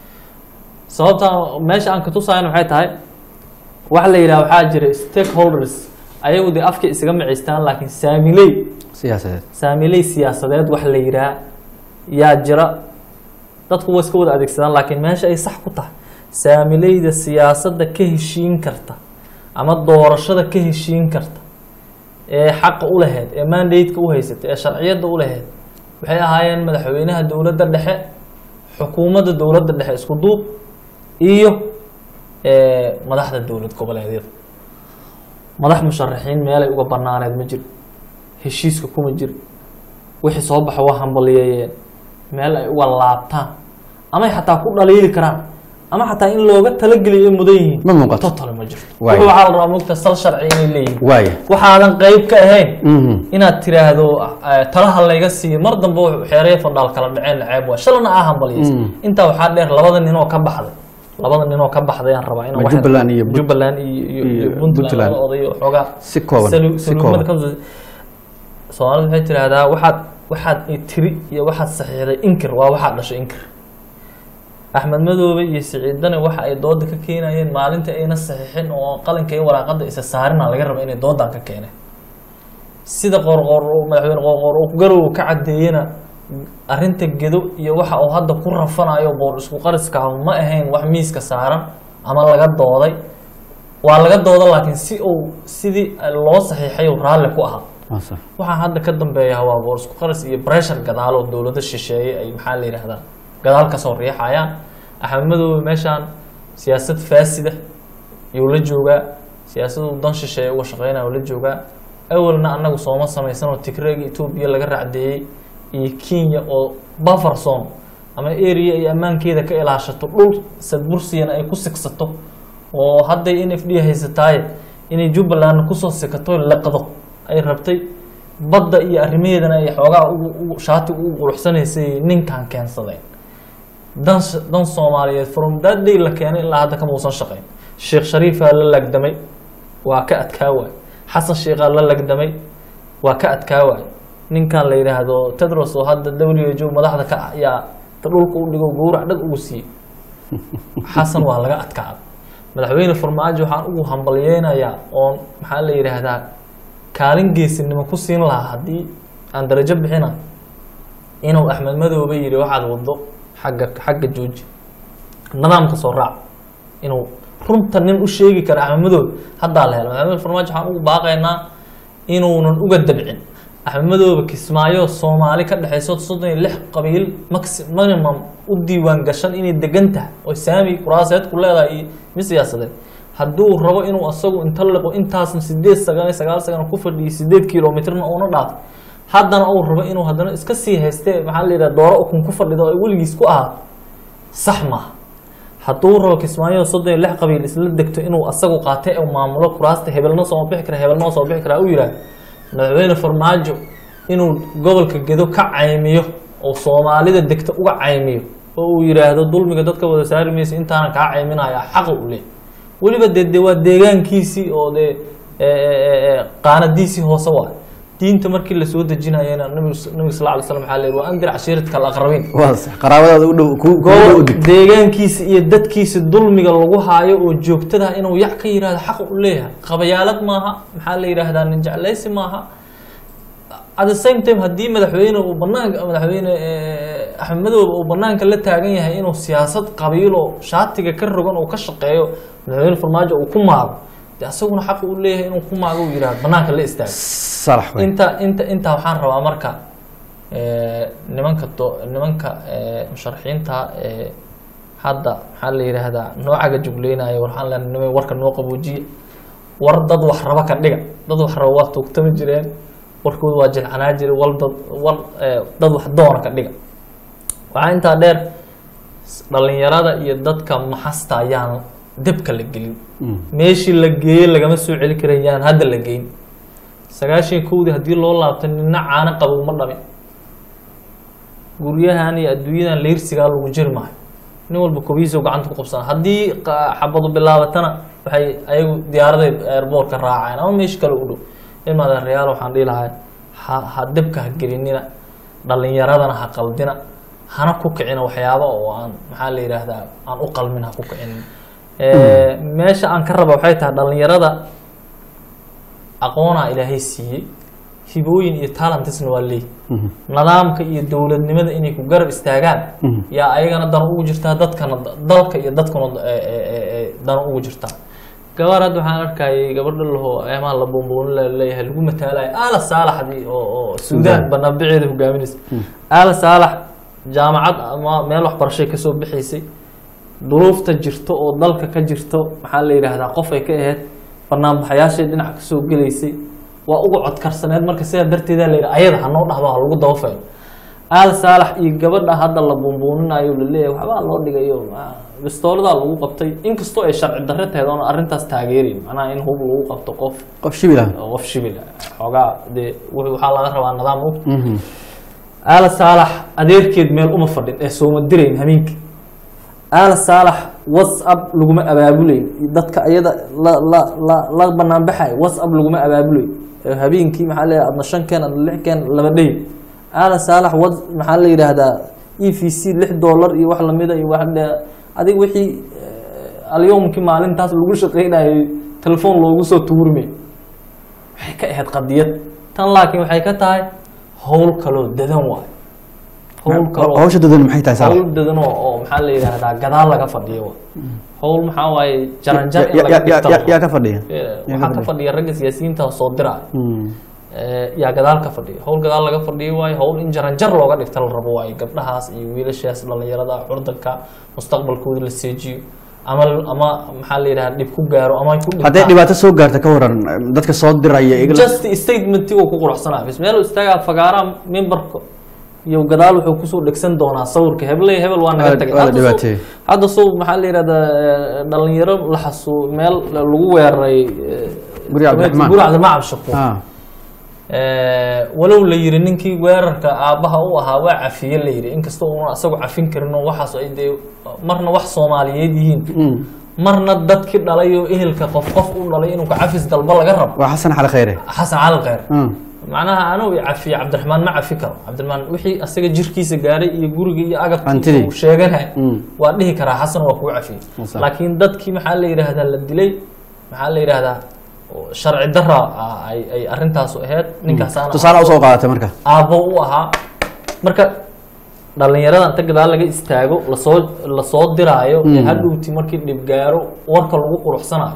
sababta meesha aan ka tusaayana waxay tahay waxa la yidhaha waxaa jira stakeholders ayagu dee afka isaga macaystaan laakiin saamiley siyaasadeed saamiley siyaasadeed wax la yidhaha yaa jira dadku waa iska wada adeegsadaan laakiin meesha ay sax ku tahay saamileyda siyaasadda ka heshiin karta ama doorashada ka heshiin karta ee xaqa u lahayd ee mandate-ka u haysatay ee sharciyadda u lahayd waxay ahaayeen madaxweynaha dowladda dhexe xukuumadda dowladda dhexe isku duub iyo eh, madaxda dowlad goboleedyada madax musharaxiin meelay uga banaaneed ma jiro heshiiska kuma jiro wixii soo baxa waa hambaliyeeyeen meel ay uga laabtaan amay xataa ku dhaliili karaan ama xataa in looga talageliyo ay mudan yihiin Ma muuqato. totally ma jirto Waayo. wuxuu waxaa la rabaa mugta sal sharci inay leeyihiin waaya waxaadan qayb ka ahayn Mhm. inaad tiraahdo eh, talaha layga siiyo mar dambe wuxuu xeeraya fandhaal kala dhaceen ceeb waa shalana aa hambaliyaysa Mm. intaa waxaa dheer labada ninoo ka baxday labada ninoo ka baxday aan rabaa inaan Ma wax- Jubbaland iyo Punt- Jubbaland iyo iyo- iyo iyo Puntland Puntland. labada oday oo xoogaa si kooban salu- si saluumada kooban ka soo- soomaalidu waxay tiraahdaa waxaad waxaad i tiri iyo waxaad saxiixday inkir waa waxaad dhashay inkir axmed madoobe iyo siciidane waxa ay dooda ka keenayeen maalinta ayna saxiixin oo qalinka iyo waraaqada isa saarina laga raba inay doodan ka keeneen sida qorqor uu- madaxweyne qorqor uu garow ka cadeeyena arrinta gedo iyo waxa uu hadda ku rafanayo boor isku qariska ah ma ahayn wax miiska saaran ama laga dooday waa laga dooda laakiin si uu sidii loo saxiixay uu raalli ku ahaa waa sax waxaa hadda ka dambeeya waa boor isku qaris iyo pressure gadaal oo dowlado shisheeye ay maxaa la yidhahdaa gadaal kasoo riixayaan axmed madoobe meeshaan siyaasad faasida yuu la joogaa siyaasadu dan shisheeye uga shaqeynaya uu la joogaa awalna annagu sooma samaysan oo tigreega etoobiya laga racdeeyey iyo kenya oo buffer zone ama area ay ammaankeeda ka ilaashato dhul sadbursiyana ay ku sigsato oo hadday n f d haysataaye inay jubbaland kusoo sikato liqdo ay rabtay badda iyo arrimaheedana ay xoogaa ugu ugu shaati ugu quruxsanaysay ninkan keensadeen dan dan soomaaliyeed from that day la keenay ilaa hadda kama uusan shaqayn sheekh shariifaa la lagdamay waa ka adkaa waay xasan sheekhaa la lagdamay waa ka adkaa waay ninkan la yidhaahdo tedros oo hadda w h o madaxda ka ah yaa ta dhulka u dhigo gowrac dhag ugu siiyey xasan waa laga adkaaday madaxweyne farmaajo waxaan ugu hambalyeynayaa oon maxaa la yidhaahdaa kaalin geesinimo ku siin lahaa haddii aan darajo bixina inuu axmed madoobe yidhi waxaad wado xagga xagga jooji nidaamka soo raac inuu runta nin u sheegi kara axmed madoobe haddaa la helo madaxweyne farmaajo waxaan ugu baaqaynaa inuunan uga dabcin axmed madoobe kismaayo soomaali ka dhexayso soddon iyo lix qabiil maxi minimum u diiwaan gashan inay degan tahay oo saami kuraaseed ku leedahay iyo mid siyaasadeed hadduu rabo inuu asagu inta liqo intaasna sideed sagan iyo sagaal sagan ku fadhiyo sideed kilomitrna uuna dhaafo haddana uu rabo inuu haddana iska sii hayste maxaa la yidhaha dooro ukun ku fadhido ay weligiis ku ahaato sax maaha hadduu rabo kismaayo soddon iyo lix qabiil isla degto inuu asagu qaatay u maamulo kuraasta hebelna soo bixi kara hebelna soo bixi kara u yidhaah madaxweyne farmaajo inuu gobolka gedo ka caymiyo oo soomaalida degta uga caymiyo oo uu yidhaahdo dulmiga dadka wada saari maysa intaana kaa cayminaya xaqa u leh weliba dee de waa deegaankiisii oo dee qaanadiisii hoose waa diinta markii lasoo dejinayana nabiga nabiga sal alay slam waxaa la yidhi waa andir cashiiratka alaqrabiin waa sax qaraabadaada u dhow ku ku dhow gobol dig deegaankiisa iyo dadkiisa dulmiga lagu haayo oo joogtada inuu yac ka yidhahdo xaq u leeyahay qabayaalad maaha maxaa la yidhaahdaa nin jeclaysi maaha at the same time haddii madaxweyne uu banaanka madaxweyne eh, axmed madoobe uu banaanka la taagan yahay inuu siyaasad qabiilo shaatiga ka rogan uu ka shaqeeyo madaxweyne farmaajo uu ku maago de asaguna xaq u leeyahay inuu ku maago uu yidhahdo banaanka la istaago salax wey inta inta intaa waxaan rabaa marka eh, nimanka do nimanka eh, musharaxiinta eh, hadda maxaa la yidhaahdaa noocaga jugleynaya waxaan leenahay nimay warka noo qaboojiye war dad wax raba ka dhiga dad wax raba waa tuugtami jireen warkooda waa jilcanaa jire wal dad war eh, dad wax doona ka dhiga waxaa intaa dheer s- dhalinyarada iyo dadka maxasta ayaan debka la gelin meeshii la geeyey lagama soo celi karayaan hadda la geyn sagaashan kowdii haddii loo laabto nina caano qabo uma dhamin guryahan iyo adduunyadan leyrsigaa lagu jiri maayo nin walba kobihiisa gacanta ku qabsana haddii qa- xabadu bilaabatana waxay ayagu diyaaraday airboortka raaceen ama meesha kale u dhow ilmaada reyaal waxaan dhihi lahaa ha ha debka ha gelinina dhalinyaradana ha qaldina hana ku kicina waxyaaba oo aan maxaa la yidhaahdaa aan u qalmin ha ku kicinin Eh, meesha aan ka raba waxay tahay dhalinyarada aqoonaa ilaahay siiyey hibooyin iyo talentisna waa leey nidaamka iyo dowladnimada inay ku garab istaagaan yaa ayagana dan ugu jirtaa dadkana dalka iyo dadkuna eh, eh, eh, eh, dan ugu jirtaa gabar hadda waxaan arkayay gabadha lahoo eemaha la buunbuunin la leeyahay lagu mataalayo aala saalaxdii oo oo suudaan banaanbiceeda hogaaminaysa aala saalax jaamacad ama meel waxbarashay kasoo bixaysay duruufta jirto oo dalka ka jirto maxaa la yidhaahdaa qof ay ka ahayd banaanbaxayaashay dhinac kasoo gelaysay waa uga codkarsaneed marka sidaa darteeda la yidhi ayada hanoo dhahdo ha lagu dabafayo aal saalax iyo gabadha hadda la buunbuuninayo laleeyahay waxbaa loo dhigayo ah, bistooladaa lagu qabtay inkastoo ay sharci darre tahay oona arrintaas taageerin macnaha in hub lagu qabto qof qof shibil ah oo qof shibil ah xoogaa dee wuxuu- waxaa laga rabaa nidaam og aala saalax adeerkeed meel uma fadhin ee sooma dirayn hameenkii aala saalax whatsapp laguma abaabulayn dadka iyada la la la la banaanbaxay whatsapp laguma abaabulayn ee habeenkii maxaa leeyahay adna shan keen adna lix keen laba dhey aala saalax wad maxaa la yidhaahdaa e v c lix dollar iyo wax lamida iyo wax dhe adig wixii eh, alyowmkii maalintaas lagu shaqeynayay telefoon loogu soo tuurmay waxay ka ahayd qadiyad tan laakiin waxay ka tahay howl kaloo dadan waayo howl kaloo hawsha dadan maxay tahay salax howl dadan oo oo maxaa la yidhaahdaa gadaal laga fadhiyo wa howl maxaa waaye jaranjar in Ya- laga ya- ya- dhigto ya- yaa ka fadhiya Eh, yaa waxaa ka ka fadhiya ragga siyaasiyiinta oo soo dira Mm. yaa gadaal ka fadhiya howl gadaal laga fadhiyo waayo howl in jaranjar looga dhigta la rabo waayo gabdhahaas iyo wiilashaas dhalinyarada curdanka mustaqbalkooda la seejiyo ama ama maxaa la yidhaha dhib ku gaaro ama ay ku hadday dhintaan dhibaato soo gaarta ka waran dadka soo diraya iyaga la- just statementigoo ku quruxsanaa bis meel istaagaa fagaaraa memberka iyo gadaal wuxuu kusoo dhegsan doonaa sawirka hebel hebel waa naga Waa- tagay waa la Hadda soo- dhibaateeyey. hadda soo maxaa la yidhahdaa eh, dhalinyaro la xasuu meel lagu weeraray eh, Guri Cabdiraxmaan. guri cabdiraxmaan cabdishakuur ah Eh, walow la yiri ninkii weerarka aabbaha u ahaa waa cafiye la yiri inkastoo uuna asagu cafin karin oo waxaas ay dee marna wax soomaaliyeed yihiin Mm. marna dadkii dhalay oo ehelka qof qof u dhalay inuu ka cafis dalba laga rabo waa xasan cali khayre xasan cali khayr Mm. macnaha anuu cafiye cabdiraxmaan ma cafi karo cabdiraxmaan wixii asaga jirkiisa gaaray iyo guriga iyo agabkiisa Hantidii. uu sheeganay Mm. waa dhihi karaa xasan waa kuu cafiyey Sax. laakiin dadkii maxaa la yidhaahdaa la dilay maxaa la yidhaahdaa oo sharci dara ah, ay ay arrintaasu ahayd ninkaasaana tusaale usoo qaadatay marka aabbo u ahaa marka dhalinyarada inta gadaal laga istaago lasoo lasoo diraayo ee Mm. hadhowti markii dhib gaaro warka lagu quruxsanayo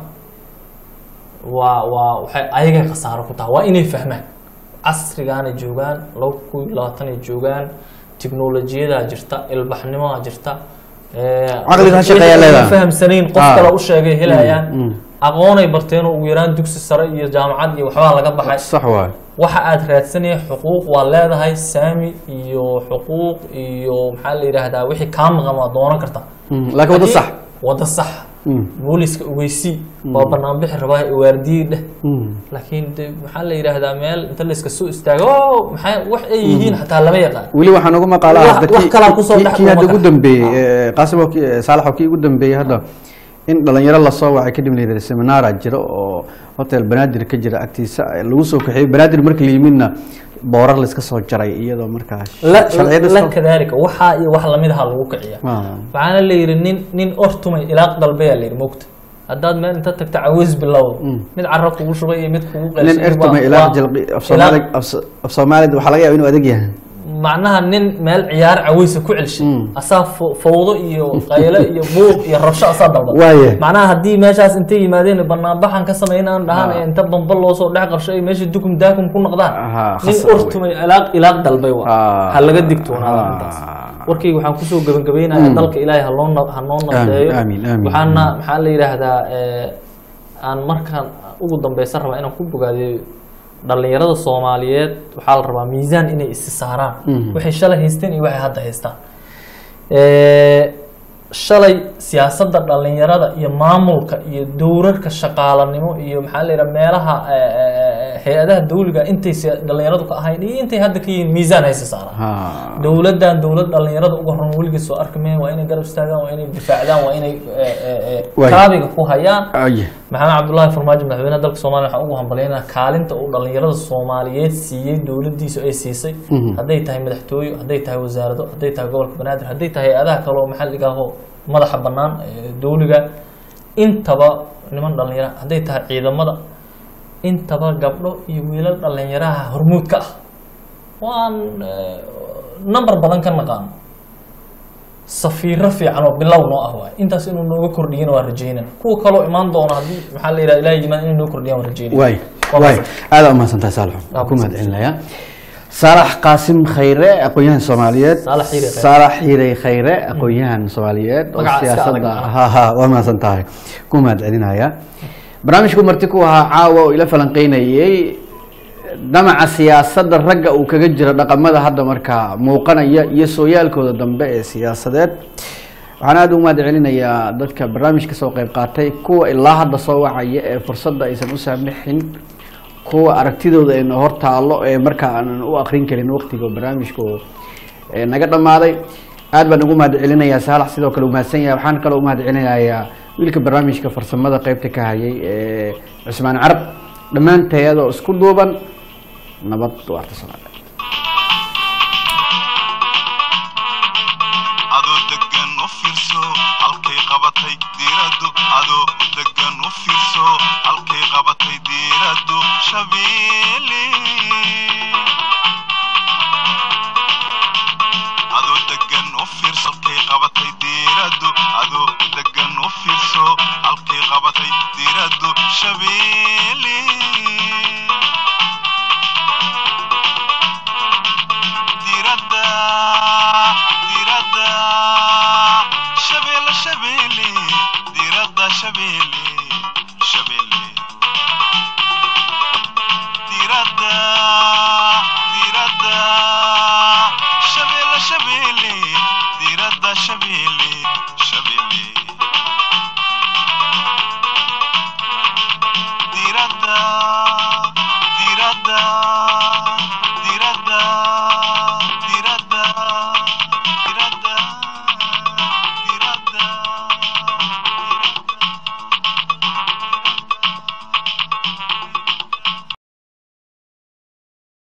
waa waa waxay ayagay khasaaro ku tahay waa inay fahmaan casrigaana joogaan laba kun iyo labaatan ay joogaan tiknolojiyadaa jirta ilbaxnimadaa jirta ee, Caqliga ha shaqeeyaa wixii ay leedahay. fahamsanayn qof Ah. kale u sheegay helayaan Mm, mm. aqoonay barteen oo ugu yaraan dugsi sare iyo jaamacad iyo waxbaa laga baxay sax waay waxa aad raadsanaya xuquuq waa leedahay saami iyo xuquuq iyo maxaa la yidhaahdaa wixii kaa maqan waa doonan kartaa Mm, laakiin wada sax wada sax Mm, booliska ogeysii waa banaanbixi rabaa waardiyi dheh mm. laakiin de maxaa la yidhaahdaa meel inta layska soo istaago "Oh, maxay wax ay yihiin xataa lama yaqaan weli waxaan ugu maqaalaa Wax- hadda wax kii- kalaa kusoo kii- dhex kii hadda dhuuma ugu kara. dambeeyey eh, qaasim oo kii- saalax oo kii ugu dambeeyey hadda in dhalinyaro lasoo wacay kadib la yidhahda seminaara jiro oo hotel banaadir ka jira agtiisa lagu soo kaxeeyey banaadir marka la yimidna boorar layska soo jaray iyadoo markaa la sharciyada la soo- kadaalika waxaa iyo wax lamid aha lagu kiciya Ah. waxaana la yidhi nin nin ortumay ilaaq dalbeyaa la yidhi mogta haddaad meel inta tagta caweys bilowda mid carab kugu shubay iyo mid kugu nin qeylsan ertuma waa- ilaa waa- jalqi af ilaaq- soomaali af soomaalida waxaa laga yaaba inuu adag yahay macnaha nin meel ciyaar caweysa ku celshay Mm. asaa fo- fowdo iyo qayle iyo buuq iyo rabsho asaa dalba Waaye. macnaha haddii meeshaas intay yimaadeen banaanbaxan ka sameynaan dhahaan ee inta bamba loosoo dhex qabsho ay meesha dukum daakum ku noqdaan Aha, nin khasab wey. ortumay ilaaq ilaaq dalbay waa Ah. ha laga digtoonaada Ah. arrintaas warkayga waxaan kusoo gebagabaynayaa dalka ilaahay ha loo na- ha noo nadeeyo aamin, aamin. waxaana maxaa la yidhaahdaa eh, aan markaan ugu dambeysan rabaa inaan ku bogaadiyo dhalinyarada soomaaliyeed waxaa la rabaa miisaan inay isi saaraan Mhm. waxay shalay haysteen iyo waxay hadda haystaan Eh, shalay siyaasadda dhalinyarada iyo maamulka iyo dowrarka shaqaalanimo iyo maxaa la yidhaha meelaha eh, eh, hay-adaha dawliga intay siya- dhalinyaradu ka ahayn iyo intay hadda ka yihiin miisaan haysi saaraan Ha. dowladdan dowlad dhalinyarada uga horan weligeed soo arki mayan waa inay garab istaagaan waa inay difaacdaan waa inay eh, eh, eh, Waay. kaabiga ku hayaan Ay. maxamed cabdullaahi farmaajo madaxweynaha dalka soomaaliya waxaan ugu hambalyaynaa kaalinta uu dhalinyarada soomaaliyeed siiyey dowladdiisu ay siisay Mhm. hadday tahay madaxtooye hadday tahay wasaarado hadday tahay gobolka banaadir hadday tahay hay-adaha kale oo maxalliga ah oo madaxa bannaan ee dowliga intaba niman dhalinyara hadday tahay ciidamada intaba gabdho iyo wiilal dhalinyaraha hormuudka ah waan eh, number badan ka naqaano safiiro fiican oo bilow noo ah waay intaas inuu nooga kordhiyana waa rajeynana kuwa kaloo imaan doona haddii maxaa la yidhaha ilaah yimaad inay noo kordhiyaan waa rajeynaya waay Waa waay mahadsan. aada umahadsantahay saalax Waa ku mahadcelinayaa saalax qaasim khayre aqoon-yahan soomaaliyeed Saalax Xiire Khayre. saalax xiirey khayre aqoon-yahan soomaaliyeed oo Magaca iska siyaasadda adag. ha ha waa mahadsan tahay ku mahadcelinaya barnaamijku marti ku ahaa caawa oo ila falanqeynayey damaca siyaasadda ragga uu kaga jiro dhaqamada hadda markaa muuqanaya iyo sooyaalkooda dambe ee siyaasadeed waxaan aada ugu mahad celinayaa dadka barnaamijka soo qayb qaatay kuwa ilaa hadda soo wacaya ee fursadda aysan u saamixin kuwa aragtidooda ayna hor taalo ee markaa aanan u akrin karin waqtiga barnaamijku ee naga dhammaaday aad baan ugu mahad celinayaa saalax sidoo kale u mahadsan yahay waxaan kaloo u mahad celinayaa wiilka barnaamijka farsamada qeybta ka hayay ee cusmaan carab dhammaantayadoo isku duuban nabad waarta soomaaliya adoo degan u fiirso halkay qabatay diiraddu adoo degan u fiirso halkay qabatay diiraddu shabeelle adoo degan u fiirso halkay qabatay diiraddu adoo degan u fiirso halkay qabatay diiraddu shabeelle diradda diradda shabeelle shabeelle diradda shabeelle shabeelle diradda diradda shabeelle shabeelle